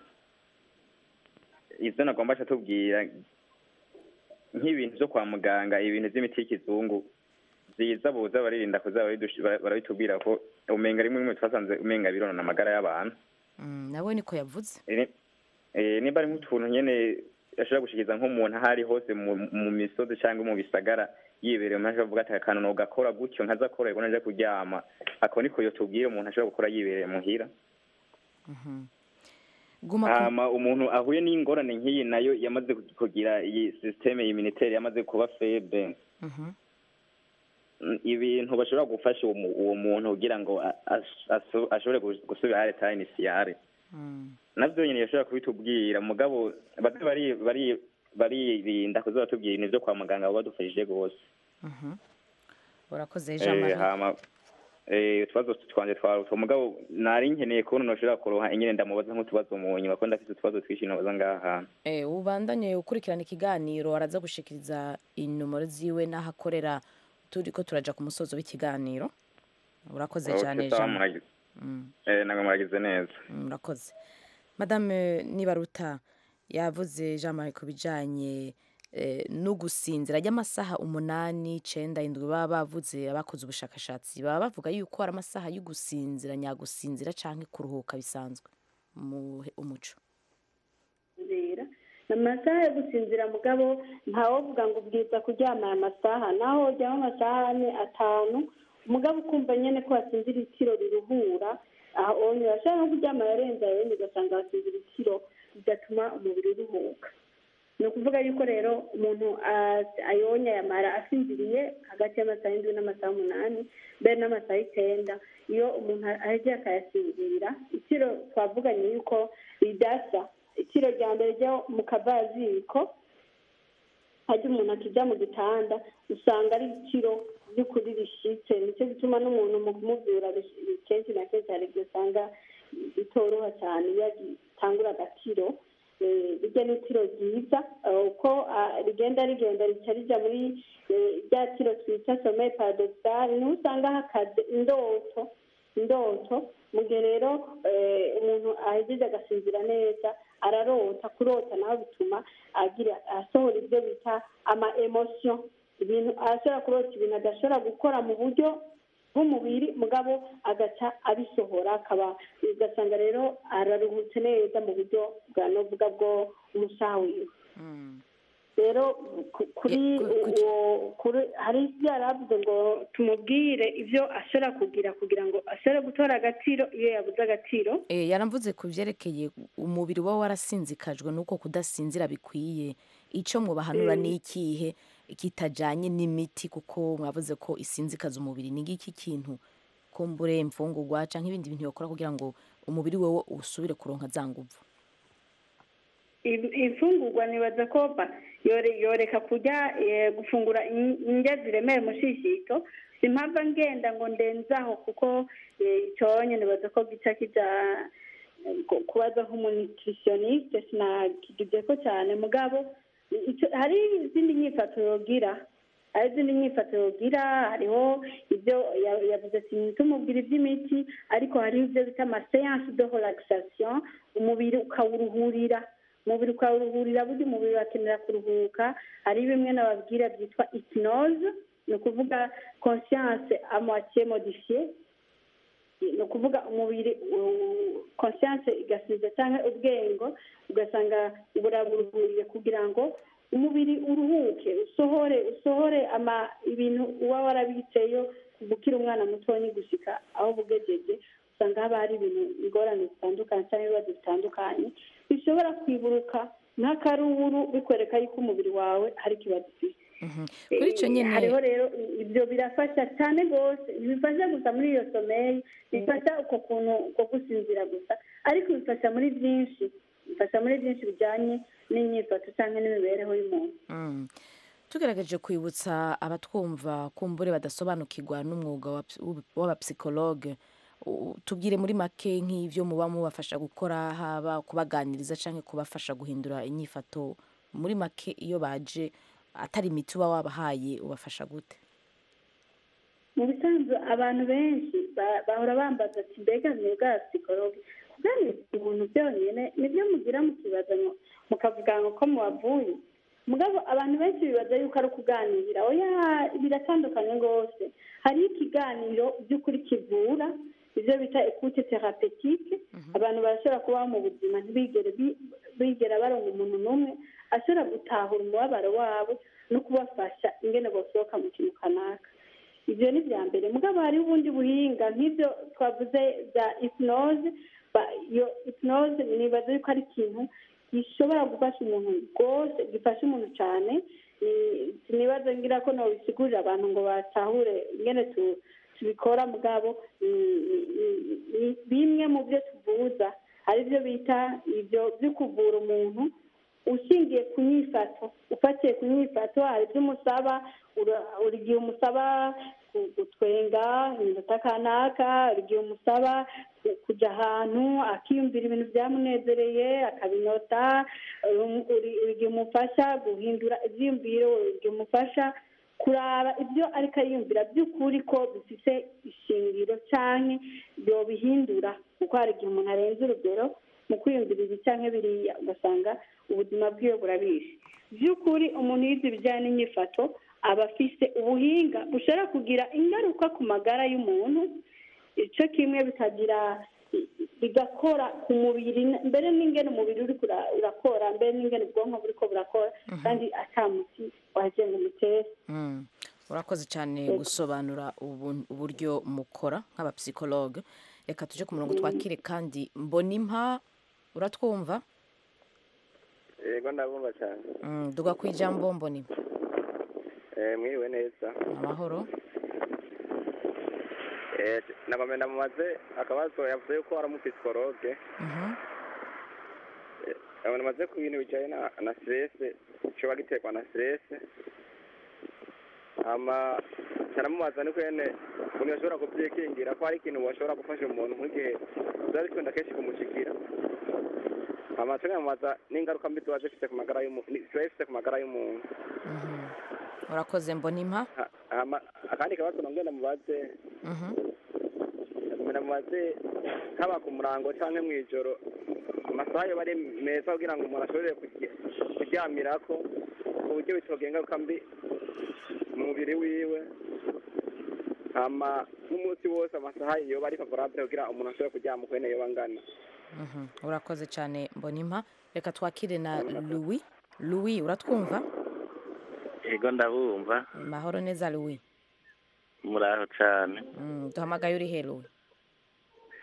ivyo nagomba aca tubwira nk'ibintu vyo kwa muganga ibintu vy'imiti y'ikizungu vyiza boza baririnda kuza barabidush- bara- barabitubwira ko umenga rimwe rimwe twasanze umenga bironona amagara y'abantu Mm, nawe niko yavuze Eh, eh, nimba ari nk'utuntu nyene ashobora gushikiriza nk'umuntu aho ari hose mu mu misozi cyangwa mu bisagara yibereye umuntu ashobora kuvuga ati akantu nogakora gutyo nkaza kora ngo naja kuryama ako niko yotubwira umuntu ashobora gukora yibereye muhira Mhm. guma ku hama umuntu ahuye n'ingorane nk'iyi nayo yamaze kugira iyi sisiteme immunitaire yamaze kuba febe Mhm. Mm, ibintu bashobora gufasha uwo mu- uwo muntu kugira ngo a- as- aso- ashobore gus- gusubira hari ta initiale Mm. navyo nyene yashobora kubitubwira mugabo baze bari bari baririnda kuza batubwira ibintu vyo kwa muganga baba badufashije rwose Mhm. urakoze jean Eh, marie hama eh, utubazo twanje twarutwa mugabo nari nkeneye kubona noshobora kuronka ingene ndamubaza nk'utubazo mu nyuma ko ndafise utubazo twinshi nobaza ngaha hantu Eh, ubandanye ukurikirana ikiganiro araza gushikiriza inomero ziwe n'aho akorera turi ko turaja ku musozo w'ikiganiro urakoze Okay, cyane sawa, jean muragize. Mm. Eh, namwe muragize neza Mm, murakoze madame nibaruta yavuze jean marie ku bijanye eh, no gusinzira ry'amasaha umunani icenda indwi baba bavuze abakoze ubushakashatsi baba bavuga yuko ari amasaha yo gusinzira nyagusinzira canke kuruhuka bisanzwe mu umuco gusinzira ni amasaha yo gusinzira mugabo ntawovuga ngo ubwiza kuryama aya masaha naho ujyamo amasaha ane atanu umugabo ukumva nyine ko wasinzira itiro riruhura aho urashobora no kuryama yarenze ayo wenda ugasanga wasinzira itiro bigatuma umubiri uruhuka ni ukuvuga yuko rero umuntu a- ayonya yamara asinziriye hagati y'amasaha y'indwi n'amasaha umunani mbere n'amasaha icyenda iyo umuntu ahejeje akayasinzira itiro twavuganye yuko ridasa itiro rya mbere ryo mu kavaziko hajya umuntu akijya mu gitanda usanga ari itiro by'ukuri rishitse nicyo gituma n'umuntu mu kumubwira bish- kenshi na kenshi hari igihe usanga bitoroha cyane iyo agitangura agatiro Eh, rijya ni itiro ryiza eh, uko ah, rigenda rigenda rica rijya muri eh, rya tiro twita sommeil paradoxal niho usanga hakaze indoto indoto mu gihe rero eh, umuntu ahejeje agasinzira neza ararota kurota nawe bituma agira asohora ibyo bita ama emotion ibintu ashobora kurota ibintu adashobora gukora mu buryo bw'umubiri mugabo agaca abisohora akaba ugasanga rero araruhutse neza mu buryo bwa novuga bwo umusaha wiwe Mm. rero ku- kuri Ye- ku- ku- uwo kuri hari ibyo yari avuze ngo tumubwire ibyo ashobora kugira kugira ngo ashobore gutora agaciro iyo yabuze agaciro Eh, yaramvuze ku byerekeye umubiri uba warasinzikajwe n'uko kudasinzira bikwiye icyo mubahanura ni ikihe kitajyanye n'imiti kuko mwavuze ko isinzikaza umubiri ni ngiki kintu kumbure imfungurwa cyangwa ibindi bintu bakora kugira ngo umubiri wowe usubire kuronka za nguvu Im- imfungurwa nibaza ko ba- yore- yoreka kurya eh, gufungura in- indya ziremera umushishito simpava ngenda ngo ndenzaho kuko eh, iconye nibaza ko gica kija eh, ku- kubaza nk'umunutritioniste sinakigize ko cyane mugabo ico- hari izindi nyifato yogira hari izindi nyifato yogira hariho ibyo ya- yavuze ati ntumubwira iby'imiti ariko hariho ibyo bita amaseanse de relaxation umubiri ukawuruhurira umubiri ukawuruhurira burya umubiri urakenera kuruhuka hari bimwe nababwira byitwa hypnose ni ukuvuga conscience à moitié modifiée ni ukuvuga umubiri u- conscience igasiza cyangwa ubwengo ugasanga buraburuhuriye kugira ngo umubiri uruhuke usohore usohore ama ibintu uba warabitseyo gukira umwana mutoya gushyika aho bugejeje usanga haba hari ibintu ingorane zitandukanye cyangwa ibibazo bitandukanye bishobora kwiburuka nk'akaruru bikwereka yuko umubiri wawe hari ikibazo ufite kuri icyo Eh, nyine hariho rero ibyo birafasha cyane rwose ntibifasha gusa muri iyo someri bifasha uko kuntu uko gusinzira gusa ariko bifasha muri byinshi bifasha muri byinshi bijyanye n'imyifato cyangwa n'imibereho y'umuntu Mm. tugerageje kwibutsa abatwumva kumbure badasobanukirwa n'umwuga wa ps- w'ub- w'abapsikologe u- tubwire muri make nk'ibyo muba mubafasha gukora haba kubaganiriza cyangwa kubafasha guhindura inyifato muri make iyo baje atari imiti uba wabahaye ubafasha gute mu bisanzwe abantu benshi ba- bahora bambaza ati mbega mwebwe psikologe kuganiriza umuntu byonyine nibyo mugira mukibaza ngo mukavuga ngo ko mubavuye mugabo abantu benshi bibaza yuko ari ukuganira oya biratandukanye rwose hariho ikiganiro by'ukuri kivura ibyo bita ekute terapetike abantu barashobora kubaho mu buzima ntibigere bi- bigera baronga umuntu n'umwe ashobora gutahura umubabaro wabo no kubafasha ingene basohoka mu kintu kanaka ibyo ni bya mbere mugabo hariho ubundi buhinga nk'ibyo twavuze bya hypnose ba- iyo hypnose nibaza yuko ari ikintu gishobora gufasha umuntu rwose gifasha umuntu cyane Ni- sinibaza ngira ko nobisigurira abantu ngo batahure ingene tu- tubikora mugabo ni- ni- ni bimwe mu byo tuvuza hari ibyo bita ibyo byo kuvura umuntu ushingiye ku nyifato ufatiye ku nyifato hari ibyo umusaba ura- uri igihe umusaba ku- gutwenga iminota kanaka hari igihe umusaba ku- kujya ahantu akiyumvira ibintu byamunezereye akabinota uri- uri uri igihe umufasha guhindura ibyiyumviro uri igihe umufasha kuraba ibyo ariko ariyumvira by'ukuri ko bifite ishingiro cyane yobihindura kuko hari igihe umuntu arenze urugero mu kwiyumvira ibi cyangwa biriya ugasanga ubuzima bwiwe burabishe by'ukuri umuntu yize ibijyanye n'imyifato aba afise ubuhinga bushobora kugira ingaruka ku magara y'umuntu icyo kimwe bikagira bigakora ku mubiri mbere n'ingene umubiri uri kura- urakora mbere n'ingene ubwonko buriko burakora kandi atamuti waje ngo umutere Mm. urakoze cyane gusobanura ubu- uburyo mukora nk'abapsikologe reka tuje ku murongo twakire kandi mbonimpa uratwumva yego ndabumva cyane Mm, duga ku ijambo mbonimpa Eh, mwiriwe neza amahoro Eh, nabamena mumaze akabazo yavuze yuko ari umupsikologe Mhm. nabona maze ku bintu bijyanye na na stress coba giterwa na stress hama caramubaza ni kwene umuntu yashobora kuvyikingira ko hari ikintu washobora gufasha umuntu nk'igihe biba bikunda kenshi kumushikira hama tunamubaza n'ingaruka mbi ziba zifise ku magara y'umuntu ziba zifise ku magara y'umuntu Mhm. urakoze mbonimpa Ha- hama akandi kabazo nongera mubaze Mhm. mubaze haba ku murango cyangwa mu ijoro amasaha yoba ari meza kugira ngo umuntu ashobore kurya- kuryamirako ku buryo bitogira ingaruka mbi mu mubiri wiwe hama n'umunsi wose amasaha yoba ari favorable kugira umuntu ashobore kuryama uko nyene yoba angana Mhm. urakoze cyane mbonimpa reka twakire na louis louis uratwumva yego ndabumva mahoro neza louis muraho cyane Mm, duhamagaye uri he louis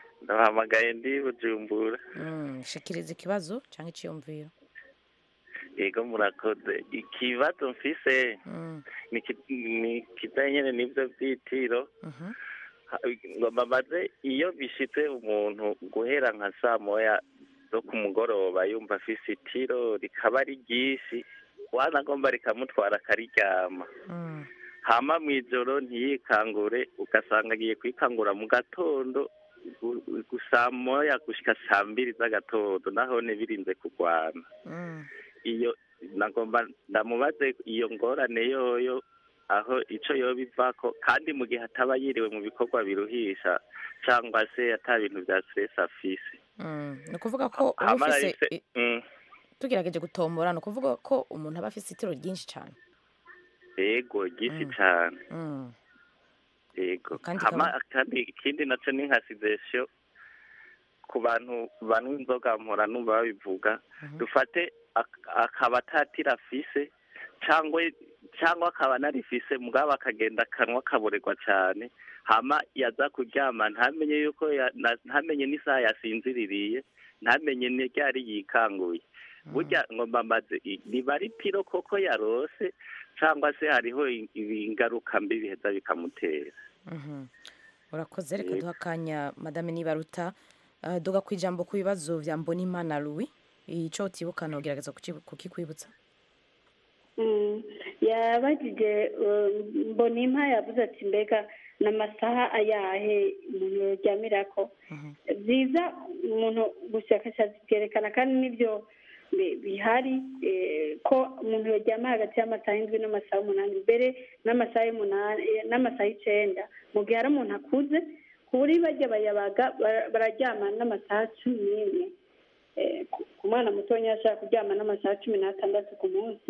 ndabahamagaye ndi bujumbura Mm, shikiriza ikibazo cyangwa icyiyumviro yego murakoze ikibazo mfise Mm, ni ki- ni kijanye nyene n'ivyo vyitiro mhm. Ha- ngo mbabaze iyo bishitse umuntu guhera nka saa moya zo ku mugoroba yumva afise itiro rikaba ari ryinshi wanagomba rikamutwara akariryama Mm, hama mw'ijoro ntiyikangure ugasanga agiye kwikangura mu gatondo gu- gu- saa moya gushika saa mbiri z'agatondo nahone birinze kurwana mm. iyo nagomba ndamubaze iyo ngorane yoyo aho ico yoba ivako kandi mu gihe ataba yiriwe mu bikorwa biruhisha cyangwa se ata bintu vya stress afise Mm, ni ukuvuga ko uba hama ufise narifise i- mm, tugerageje gutombora ni ukuvuga ko umuntu aba afise itiro ryinshi cyane yego ryinshi Mm. cane Mm, yego Kandi hama kaba- kandi ikindi naco ni nka sidesio ku bantu banywa inzoga mpora numva babivuga Mhm. dufate ak- akaba atatira afise cyangwa cyangwa akaba anarifise mugabo akagenda akanwa kaborerwa cyane hama yaza kuryama ntamenye yuko ya- na- ntamenye n'isaha yasinziririye ntamenye n'iryari yikanguye burya ngo mbambaze i- niba ari piro koko yarose cyangwa se hariho i- ibi- ingaruka mbi biheza bikamutera mhm. urakoze reka Yego. duha akanya madame nibaruta Uh, duga ku ijambo ku bibazo vya mbonimana louis ico utibukana ugerageza kuki- kukikwibutsa Mm, yabajije uh, mbonimpa yavuze ati mbega n'amasaha ayahe umuntu yoryamirako byiza umuntu ubushakashatsi bwerekana kandi n'ibyo bi- bihari eh, ko umuntu yoryama hagati y'amasaha indwi n'amasaha umunani mbere n'amasaha y'umunani eh, n'amasaha icenda mu gihe hari umuntu akuze ku buri bajya bayabaga bara- bararyama n'amasaha cumi n'imwe Eh, ku- ku mwana mutonya ashaka kuryama n'amasaha cumi n'atandatu ku munsi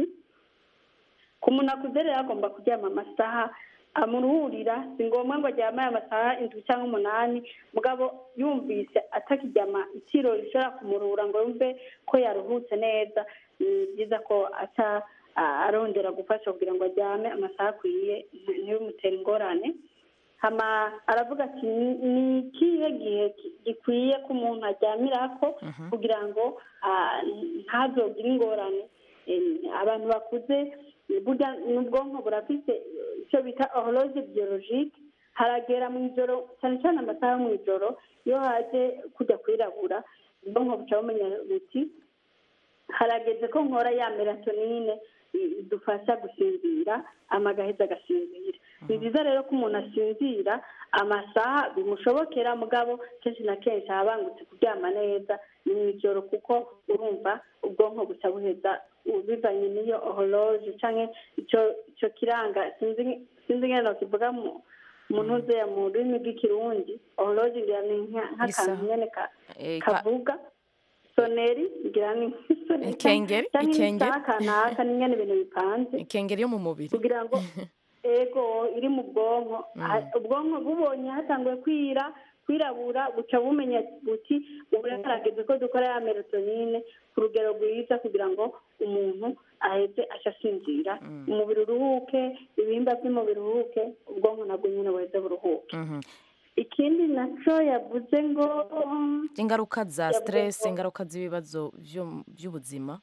ku muntu akuze rero agomba kuryama amasaha amuruhurira si ngombwa ngo aryame aya masaha indwi cyangwa umunani mugabo yumvise atakiryama itiro rishobora kumuruhura ngo yumve ko yaruhutse neza ni byiza ko aca a- arondera gufasha kugira ngo aryame amasaha akwiye nti- ntibimutere ingorane hama aravuga ati "Ni- ni ikihe gihe ki- gikwiye ko umuntu aryamirako kugira ngo ah, ntazogire ingorane Eh, abantu bakuze burya n'ubwonko burafite icyo bita horologe biyorojike haragera mu ijoro cyane cyane amasaha yo mu ijoro iyo haje kujya kwirabura ubwonko buca bumenya buti harageze ko nkora ya melatonine i- idufasha gusinzira amagaheza agasinzira ni byiza rero ko umuntu asinzira amasaha bimushobokera mugabo kenshi na kenshi aba abangutse kuryama neza ni mu ijoro kuko urumva ubwonko buca buheza bivanye n'iyo horologe cyangwa icyo icyo kiranga sinzi sinzi ngeno kivuga mu mu ntuze mu rurimi rw'ikirundi horologe ngira ni nka- nk'akantu Isaha. nyene ka- Eh, ka- kavuga soneri ngira ni nk'isoneri Ikengeri, cyangwa ikengeri. isaha kanaka ni nyene ibintu bipanze ikengeri yo mu mubiri kugira ngo ego iri mu bwonko Ha- ubwonko bubonye hatanguye kwira kwirabura buca bumenya buti ubu rero harageze ko dukora ya melatonine ku rugero rwiza kugira ngo umuntu aheze aca asinzira umubiri uruhuke ibihimba by'umubiri uruhuke ubwonko nabwo nyine buheze buruhuke Mhm. ikindi naco yavuze ngo ingaruka za Yavuze stress ko- ingaruka z'ibibazo vyo- by'ubuzima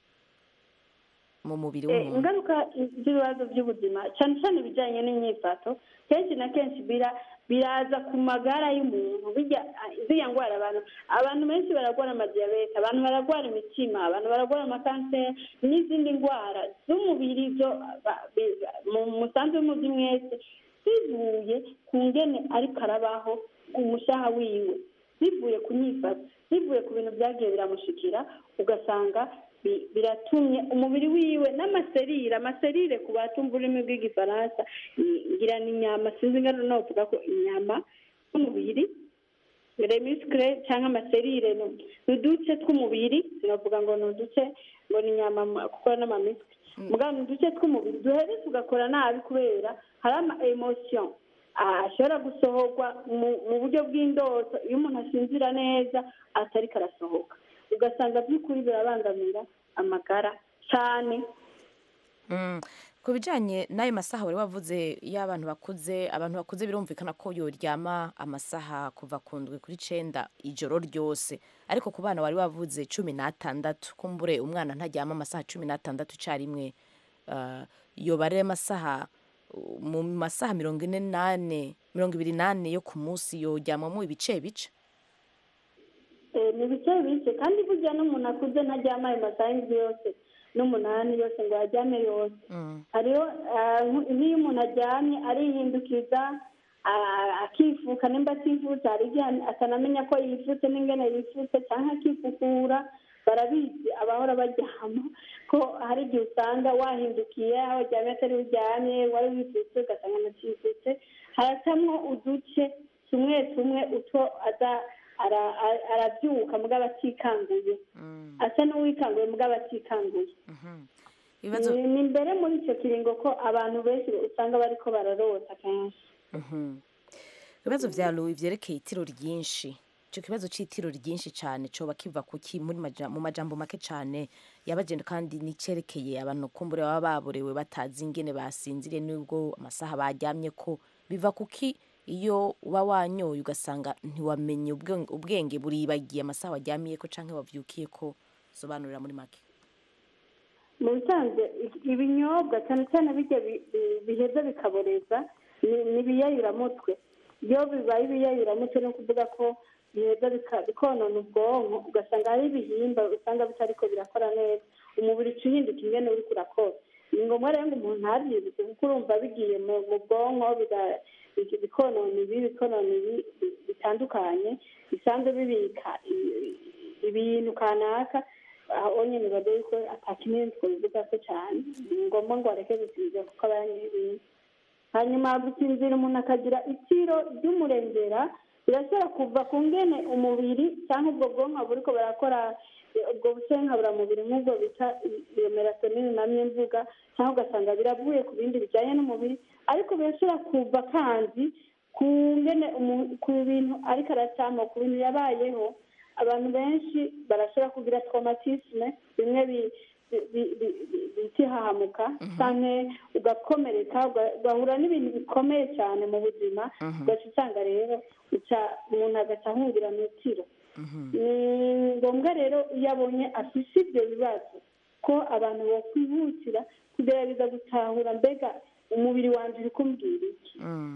mu mubiri Eh, w'umuntu ingaruka z'ibibazo by'ubuzima cyane cyane ibijyanye n'imyifato kenshi na kenshi bira- biraza ku magara y'umuntu bijya ziriya ndwara abantu abantu benshi bararwara amadiyabete abantu bararwara imitima abantu bararwara amakanseri n'izindi ndwara z'umubiri zo ba- bi- mu musanzu w'umuzi mwese zivuye ku ngene ariko arabaho umushaha wiwe bivuye ku nyifato bivuye ku bintu byagiye biramushikira ugasanga bi- biratumye umubiri wiwe n'amaserire amaserire ku batumva ururimi rw'igifaransa i- ngira ni inyama sinzi ingano novuga ko inyama z'umubiri remiscre cyangwa amaserire ni- ni uduce tw'umubiri sinavuga ngo ni uduce ngo ni inyama mu- kuko n'amamiswi mugabo ni uduce tw'umubiri duheze tugakora nabi kubera hari ama emotion ashobora gusohorwa mu mu buryo bw'indoto iyo umuntu asinzira neza atariko arasohoka ugasanga by'ukuri birabangamira amagara cyane Mm. ku bijyanye n'ayo masaha wari wavuze iyo abantu bakuze abantu bakuze birumvikana ko yoryama amasaha kuva ku ndwi kuri icenda ijoro ryose ariko ku bana wari wavuze cumi n'atandatu kumbure umwana ntaryama amasaha cumi n'atandatu icyarimwe uh, yobare amasaha uh, mu masaha mirongo ine n'ane mirongo ibiri n'ane yo ku munsi yoryamamo ibice bice Eh, ni bice bice kandi burya n'umuntu akuze ntaryama ayo masaha y'indwi yose n'umunani yose ngo aryame yose hariho ah, nk- nk'iyo umuntu aryamye arihindukiza ah, akifuka nimba ativutse hari igihe atanamenya ko yifutse n'ingene yifutse cyangwa akifukura barabizi abahora baryama ko hari igihe usanga wahindukiye aho waryamye atari uryamye wari wifutse ugasanga anakifutse haracamwo uduce tumwe tumwe utwo aza ara- ara- arabyuka mugabo atikanguye asa n'uwikanguye mugabo atikanguye ibibazo ni ni mbere muri icyo kiringo ko abantu benshi usanga bariko bararota kenshi Mhm. ibibazo vya Louis vyerekeye itiro ryinshi ico kibazo c'itiro ryinshi cane coba kiva kuki muri maja, mu majambo make cane yabagenda kandi nicerekeye abantu kumbure baba baborewe batazi ingene basinziriye nubwo amasaha baryamye ko biva kuki iyo uba wanyoye ugasanga ntiwamenye ubwenge, ubwenge buribagiye amasaha waryamiyeko canke wavyukiyeko sobanurira muri make mu bisanzwe i- ibinyobwa cyane cyane bijya bi- bi- biheza bikaboreza ni- ni ibiyayuramutwe iyo bibaye ibiyayuramutwe ni ukuvuga ko biheza bika- bikonona ubwonko ugasanga hari ibihimba usanga bitariko birakora neza umubiri uca uhinduka ingene uriko urakora ni ngombwa rero ngo umuntu ntabyibutse kuko urumva bigiye mu mu bwonko biga- bi- bikonona ibi bikonona ibi bi- bitandukanye bisanzwe bibika i- i- ibintu kanaka aho nyine bavuga yuko atakinini twabivuga ko cyane ni ngombwa ngo areke gusinzira kuko aba yanyoye ibintu hanyuma gusinzira umuntu akagira itiro ry'umurengera birashobora kuva ku ngene umubiri cyangwa ubwo bwonko buriko barakora eh, ubwo busenkaburamubiri nk'ubwo bita i- iyo melatonine namye mvuga cyangwa ugasanga biravuye ku bindi bijyanye n'umubiri ariko birashobora kuva kandi ku ngene umu- ku bintu ariko aracamo ku bintu yabayeho abantu benshi barashobora kugira traumatisme bimwe bi- bi- bi- bi- bi- bita ihahamuka canke ugakomereka uga- ugahura n'ibintu bikomeye cyane mu buzima ugaca usanga rero uca umuntu agaca ahungira mu itiro ni ngombwa rero iyo abonye afise ibyo bibazo ko abantu bokwihutira kugerageza gutahura mbega umubiri wanje uri kumbwira iki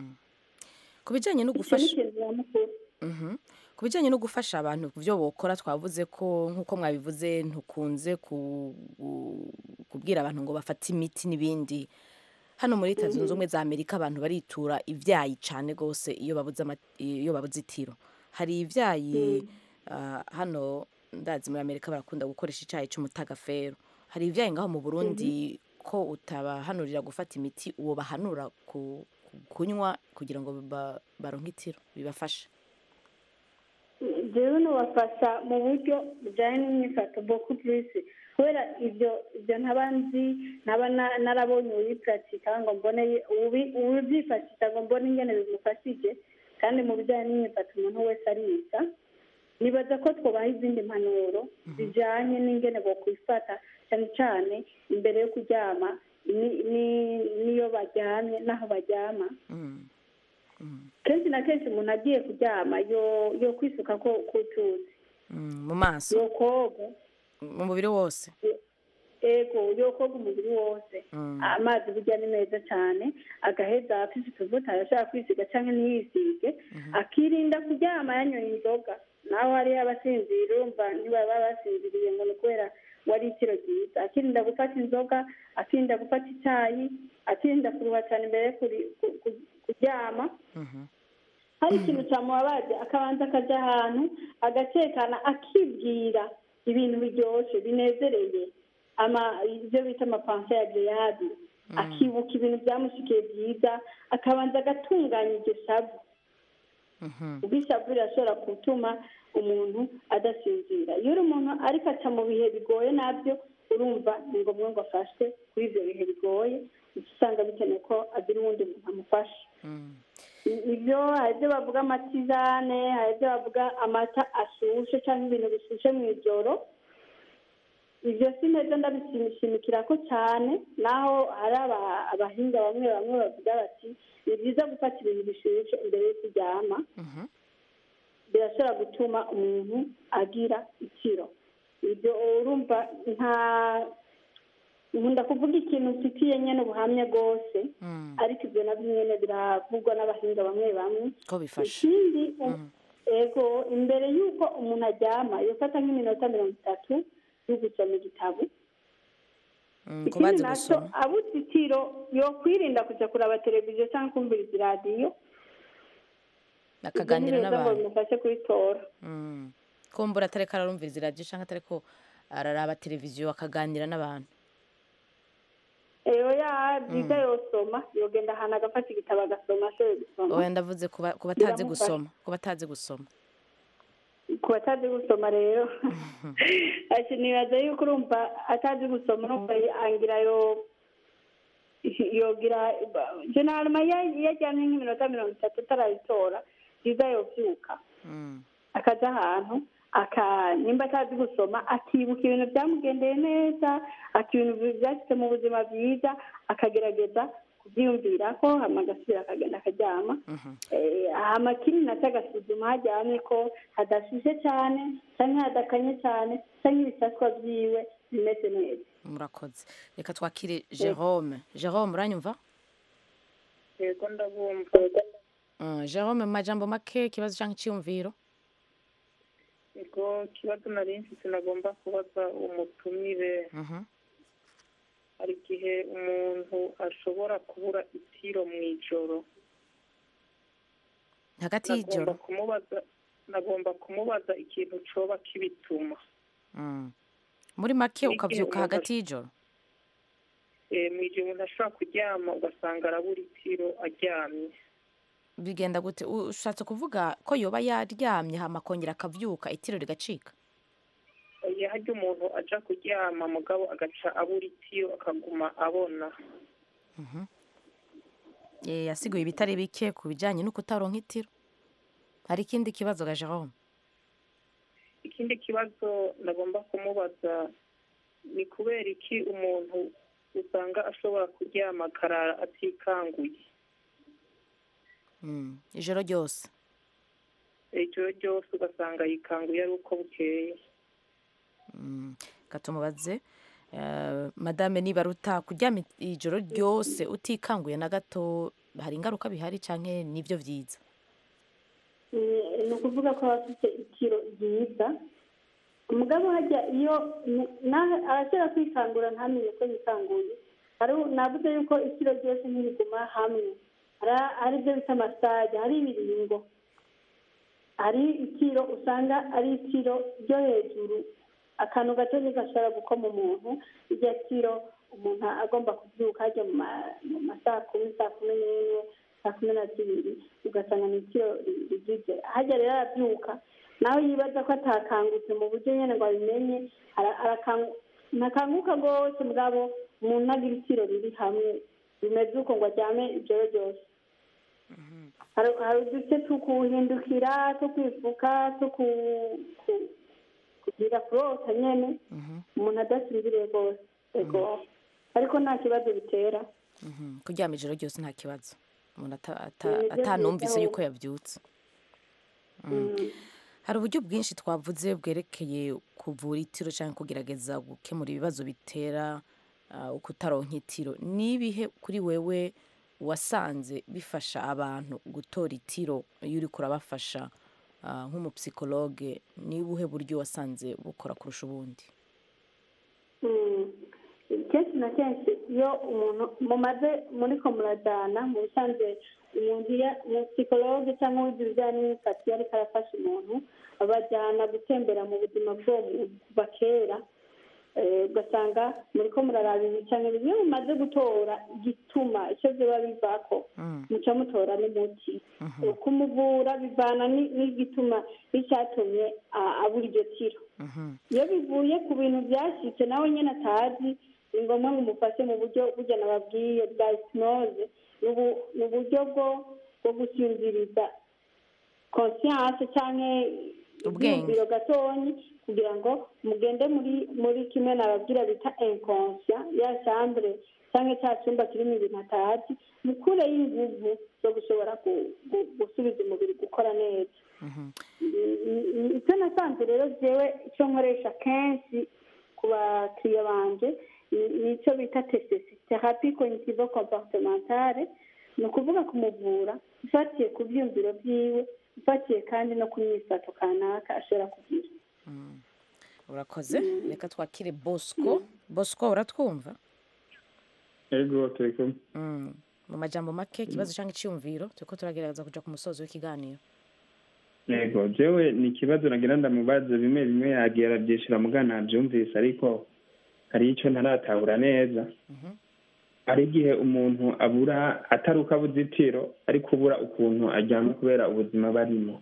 ku bijanye no icyo ni gufasha ikintu nyamukuru Mhm. ku bijyanye no gufasha abantu ku byo bokora twavuze ko nk'uko mwabivuze ntukunze ku- ku- kubwira abantu ngo bafate imiti n'ibindi hano muri leta zunze ubumwe za amerika abantu baritura ibyayi cyane rwose iyo babuze ama- iyo babuze itiro hari ibyayi ah, hano ndazi muri amerika barakunda gukoresha icyayi cy'umutagafero hari ibyayi ngaho mu burundi ko utabahanurira gufata imiti uwo bahanura ku- ku- kunywa kugira ngo ba- baronke itiro bibafashe jewe nubafasha mu buryo bujyanye n'imyifato boku purisi kubera ibyo ibyo ntaba nzi ntaba na- narabonye ubipuratika ngo mbone ubi- ubyifashisha ngo mbone ingene bimufashije kandi mu bijyanye n'imyifato umuntu wese ariga nibaza ko twubaha izindi mpanuro zijyanye n'ingene bokwifata cyane cyane imbere yo kuryama ni- ni- n'iyo baryamye n'aho baryama kenshi na kenshi umuntu agiye kuryama yo yo kwisuka ko kutuzi Mm, mu maso yo koga mu mubiri wose ego yo koga umubiri wose Mm. amazi burya ni meza cyane agaheza afise utuvuta arashaka kwisiga cyangwa ntiyisige akirinda kuryama yanyoye inzoga naho hariho abasinzira urumva ntibaba basinziriye ngo ni ukubera wari itiro ryiza akirinda gufata inzoga akirinda gufata icyayi akirinda kuruha cyane imbere yo kuri- ku- ku- kuryama hari ikintu cyamubabaje akabanza akajya ahantu agatekana akibwira ibintu biryoshye binezereye ama ibyo bita amapanse ya geyadi akibuka ibintu byamushikiye byiza akabanza agatunganya iryo shavu ubwo ishavu rirashobora gutuma umuntu adasinzira iyo uri umuntu ariko aca mu bihe bigoye nabyo urumva ni ngombwa ngo afashwe kuri ibyo bihe bigoye uca usanga bikeneye ko agira uwundi muntu amufasha ibyo hari ibyo bavuga amatizane hari ibyo bavuga amata ashushe cyangwa ibintu bishushe mu ijoro ibyo si neza ndabishimikira ko cyane naho hari aba- abahinga bamwe bamwe bavuga bati ni byiza gufata ibintu bishyushye imbere yo kuryama birashobora gutuma umuntu agira ikiro ibyo urumva nta nkunda kuvuga ikintu mfitiye nyine ubuhamya bwose ariko ibyo nabyo nyine biravugwa n'abahinga bamwe bamwe ko bifasha ikindi u- ego imbere y'uko umuntu aryama yofata nk'iminota mirongo itatu yo gusoma igitabo Mm, ko ikindi bazi nacyo gusoma abuze itiro yokwirinda kujya kuraba televiziyo cyangwa kumviriza iradiyo akaganira ibyo ni byiza ngo n'abantu bimufashe kubitora Mm. kumbura atariko ararumviriza iradiyo cyangwa atariko araraba televiziyo akaganira n'abantu eyo ya byiza yosoma yogenda ahantu agafata igitabo agasoma ashoboye gusoma oya ndavuze ku ba- ku batazi Biramufasha. gusoma ku batazi gusoma ku batazi gusoma rero ati nibaza yuko urumva atazi gusoma urumva angira yo yogira jenarama iyo ajyanye nk'iminota mirongo itatu atarayitora byiza yobyuka Mm. akaja ahantu aka nimba atazi gusoma akibuka ibintu byamugendeye neza akibintu byashyize mu buzima bwiza akagerageza kubyiyumvira ko hama agasubira akagenda akaryama Eh, hama kindi nacyo agasuzuma haryamye ko hadashyushye cyane cyangwa hadakanye cyane cyangwa ibisaswa byiwe bimeze neza murakoze reka twakire jerome jerome uranyumva yego ndabumva Mm, jerome mu majambo make ikibazo cyangwa icyiyumviro yego ikibazo nari mfite nagomba kubaza umutumire Mhm. hari igihe umuntu ashobora kubura itiro mu ijoro hagati nagomba y'ijoro kumubaza nagomba kumubaza ikintu coba kibituma Mm. muri make N'igihe ukabyuka umuntu hagati y'ijoro Eh, mu gihe umuntu ashobora kuryama ugasanga arabura itiro aryamye bigenda gute U- ushatse kuvuga ko yoba yaryamye hama akongera akabyuka itiro rigacika iyo harya umuntu aja kuryama mugabo agaca abura itiro akaguma abona Mhm. Eh, yasiguye ibitari bike ku bijyanye no kutaronka itiro hari ikindi kibazo ga jerome ikindi kibazo nagomba kumubaza ni kubera iki umuntu usanga ashobora kuryama akarara atikanguye Mm, ijoro ryose ijoro ryose ugasanga yikanguye ari uko bukeye Mm, reka tumubaze Eh, madame nibaruta kuryama ijoro ryose utikanguye na gato hari ingaruka bihari cyangwa nibyo byiza ni ukuvuga ko aba afite ikiro ryiza umugabo hajya iyo nawe arashobora kwikangura ntamenye ko yikanguye hari navuze yuko ikiro ryose ntiriguma hamwe Hari- hari ibyo bita masaje hari ibiringo hari ikiro usanga ari ikiro ryo hejuru akantu gato gashobora gukoma umuntu iryo kiro umuntu agomba kubyuka ajya mu ma- mu ma saa kumi saa kumi n'imwe saa kumi na zibiri ugasanga ni ikiro ri- rigize hajya rero arabyuka nawe yibaza ko atakangutse mu buryo nyine ngo abimenye ara- arakangu- ntakanguka rwose mugabo umuntu agira ikiro riri hamwe bimeze uko ngo aryame ijoro ryose hari hari uduce two kuhindukira two kwifuka two ku- ku- kugira kurota nyene umuntu adasinziriye rwose ego ariko nta kibazo bitera Mhm, kuryama ijoro ryose nta kibazo umuntu ata- ata- Ni nibyo atanumvise byiza yuko yabyutse Mm. hari uburyo bwinshi twavuze bwerekeye kuvura itiro cyangwa kugerageza gukemura ibibazo bitera ah, ukutaronka itiro nibihe kuri wewe wasanze bifasha abantu gutora itiro iyo uri kurabafasha ah, nk'umupsikologe ni ubuhe buryo wasanze bukora kurusha ubundi Mm. kenshi na kenshi iyo umuntu mumaze muriko murajana mu bisanzwe umuntu iyo umupsikologe cyangwa uwize ibijyanye n'imyifatire ariko arafasha umuntu abajyana gutembera mu buzima bw'uwo muntu kuva kera Eh, ugasanga muriko muraraba ibi cyangwa ibi iyo mumaze gutora igituma icyo biba bivako muca mutora n'umuti kumuvura bivana ni- n'igituma n'icyatumye a- abura iryo tiro iyo bivuye ku bintu byashyitse nawe nyine atazi ni ngombwa ngo umufashe mu buryo burya nababwiye bwa hypnose ni ubu- ni uburyo bwo bwo gusinziriza conscience cyangwa Ubwenge. ibyiyumviro gatonyi kugira ngo mugende muri muri kimwe nababwira bita inconscient ya chambre cyangwa cya cyumba kirimo ibintu atazi mukure y'inguvu zo gushobora gu- gu- gusubiza umubiri gukora neza icyo nasanze rero jewe icyo nkoresha kenshi ku bakiriya banje ni- ni icyo bita TCC therapie cognitive comportementale ni ukuvuga kumuvura ufatiye ku byiyumviro byiwe ufatiye kandi no ku myifato kanaka ashobora kugira urakoze reka twakire bosco bosco uratwumva ego turi kumwe Mm. mu majambo make ikibazo cyangwa icyumviro turiko turagerageza kuja ku musozo w'ikiganiro yego jewe ni ikibazo nagira ndamubaza bimwe bimwe yagiye arabyishura mugana nabyumvise ariko hari icyo ntaratahura neza hari igihe umuntu abura atari uko abuze itiro ariko ubura ukuntu aryama kubera ubuzima barimo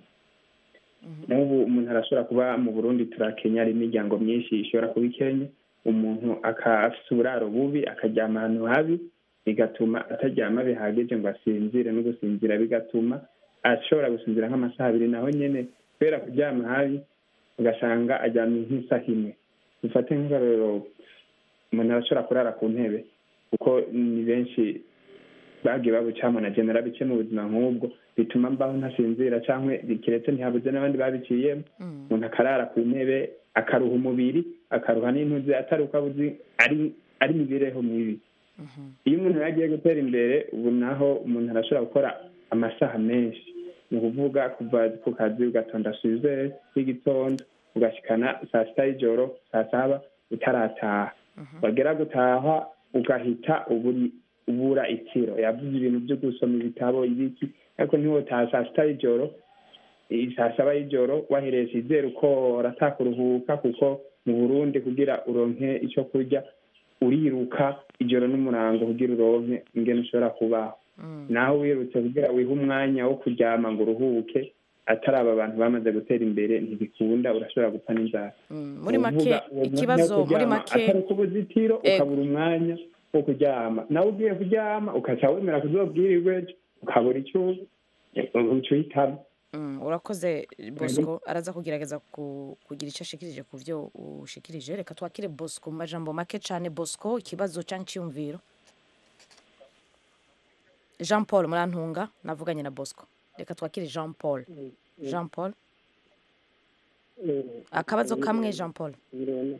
n'ubu umuntu arashobora kuba mu burundi turakenya hari imiryango myinshi ishobora kuba ikenya umuntu aka- afise uburaro bubi akaryama ahantu habi bigatuma ataryama bihagije ngo asinzire no gusinzira bigatuma ashobora gusinzira nk'amasaha abiri naho nyene kubera kuryama habi ugasanga aryamye nk'isaha imwe dufate nk'akarorero umuntu arashobora kurara ku ntebe kuko ni benshi bagiye babucamo na jye narabice mu buzima nk'ubwo bituma mbaho ntasinzira cyangwa kiretse ntihabuze n'abandi babiciyemo umuntu akarara ku ntebe akaruha umubiri akaruha n'intuze atari uko abuzi ari ari imibereho mibi iyo umuntu yagiye gutera imbere ubu naho umuntu arashobora gukora amasaha menshi ni ukuvuga kuva ku kazi ugatonda suze y'igitondo ugashikana saa sita y'ijoro saa saba utarataha wagera gutaha ugahita uburi ubura itiro yavuze ibintu byo gusoma ibitabo ibiki ariko ntiwotaha saa sita y'ijoro i- saa saba y'ijoro wahereye sizere uko uratakuruhuka kuko mu burundi kugira uronke icyo kurya uriruka ijoro n'umurango kugira uronke ingene ushobora kubaho naho wirutse kugira wihe umwanya wo kuryama ngo uruhuke atari aba bantu bamaze gutera imbere ntibikunda urashobora gupfa n'inzara muri make Uvuga uwo mwanya wo ikibazo muri kuryama make atari uko ubuze itiro Ego. ukabura umwanya wo kuryama nawe ugiye kuryama ukaca wemera kuzobwirirwe ejo ukabura icyo uca uhitamo Mm, urakoze bosco araza kugerageza ku- kugira icyo ashikirije ku byo ushikirije reka twakire bosco mu majambo make cyane bosco ikibazo cyangwa icyumviro jean paul murantunga navuganye na bosco reka twakire jean paul jean paul akabazo kamwe jean paul birona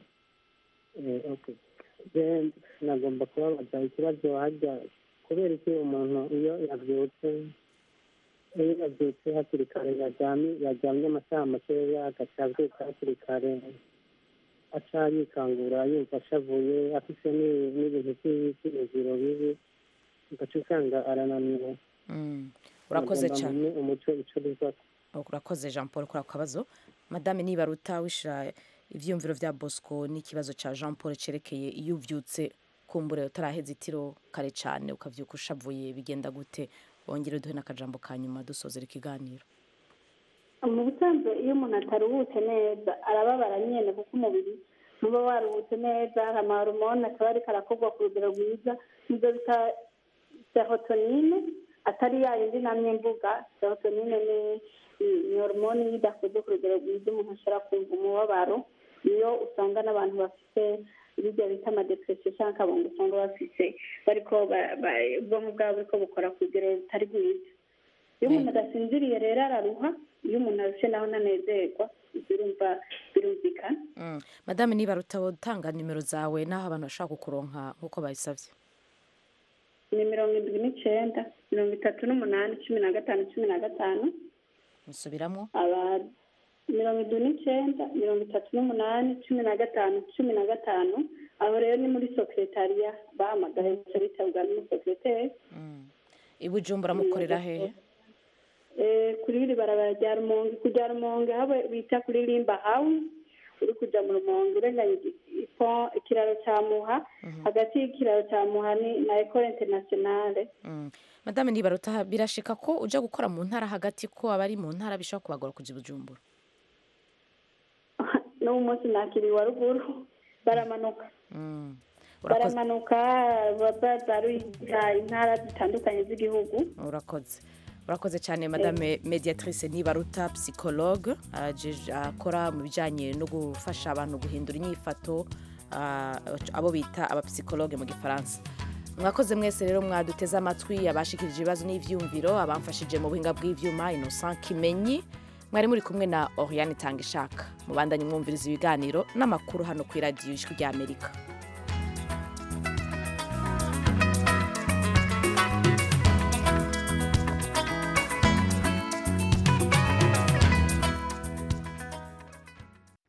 nagomba kubabaza ikibazo hajya kubera iki umuntu iyo yabyutse iyo yabyutse hakiri kare yaryamye yaryamye amasaha makeya agaca abyuka hakiri kare aca yikangura yumva ashavuye afite ni- n'ibintu by'ibiziro bibi ugaca usanga arananiwe Mm, urakoze Nagomba cyane menye umuco ico biva urakoze jean paul kuri ako kabazo madame nibaruta wishira ibyiyumviro bya bosco n'ikibazo cya jean paul cyerekeye iyo ubyutse kumbure utaraheza itiro kare cyane ukabyuka ushavuye bigenda gute wongere uduhe n'akajambo ka nyuma dusozera ikiganiro mu busanzwe iyo umuntu ataruhutse neza arababara nyine kuko umubiri ntuba waruhutse neza hari amahoromone akaba ariko arakorwa ku rugero rwiza nibyo bita serotonine atari ya yindi namye mvuga serotonine ni ni horomone iyo idakoze ku rugero rwiza umuntu ashobora kumva umubabaro niyo usanga n'abantu bafite ibiryo bita amadepresiyo cyangwa akabungo usanga bafite bariko ba- ba- ubwonko bwabo buriko bukora ku rugero rutari rwiza iyo umuntu adasinziriye rero araruha iyo umuntu arushe naho ntanezerwa birumva birumvikana Mm. madame nibaruta utanga nimero zawe n'aho abantu bashobora kukuronka nk'uko babisabye ni mirongo indwi n'icyenda mirongo itatu n'umunani cumi na gatanu cumi na gatanu musubiramo aba mirongo indwi n'icyenda mirongo itatu n'umunani cumi na gatanu cumi na gatanu aho rero ni muri sekretariya bahamagaye gusa bitabwa n'umusekreteri i bujumbura mukorera hehe Eh, kuri iri barabara rya rumonge kujya rumonge aho bita kuri limba house uri kujya mu rumonge urenganya igi- ipo- ikiraro cya muha hagati y'ikiraro cya muha ni na ekole internationale Mm. madame nibaruta birashika ko ujya gukora mu ntara hagati ko abari mu ntara bishobora kubagora kujya i bujumbura n'uwo munsi nakiriye wa ruguru baramanuka Mm. urakoze baramanuka bazaruyiga intara zitandukanye z'igihugu urakoze urakoze cyane madame mediatrice nibaruta psychologue ajeje- akora mu bijyanye no gufasha abantu guhindura inyifato ah, abo bita abapsikologe mu gifaransa mwakoze mwese rero mwaduteze amatwi abashikirije ibibazo n'ivyumviro abamfashije mu buhinga bw'ivyuma innocent kimenyi mwari muri kumwe na oriane tanga ishaka mubandanye mwumviriza ibiganiro n'amakuru hano ku iradiyo ijwi ry'amerika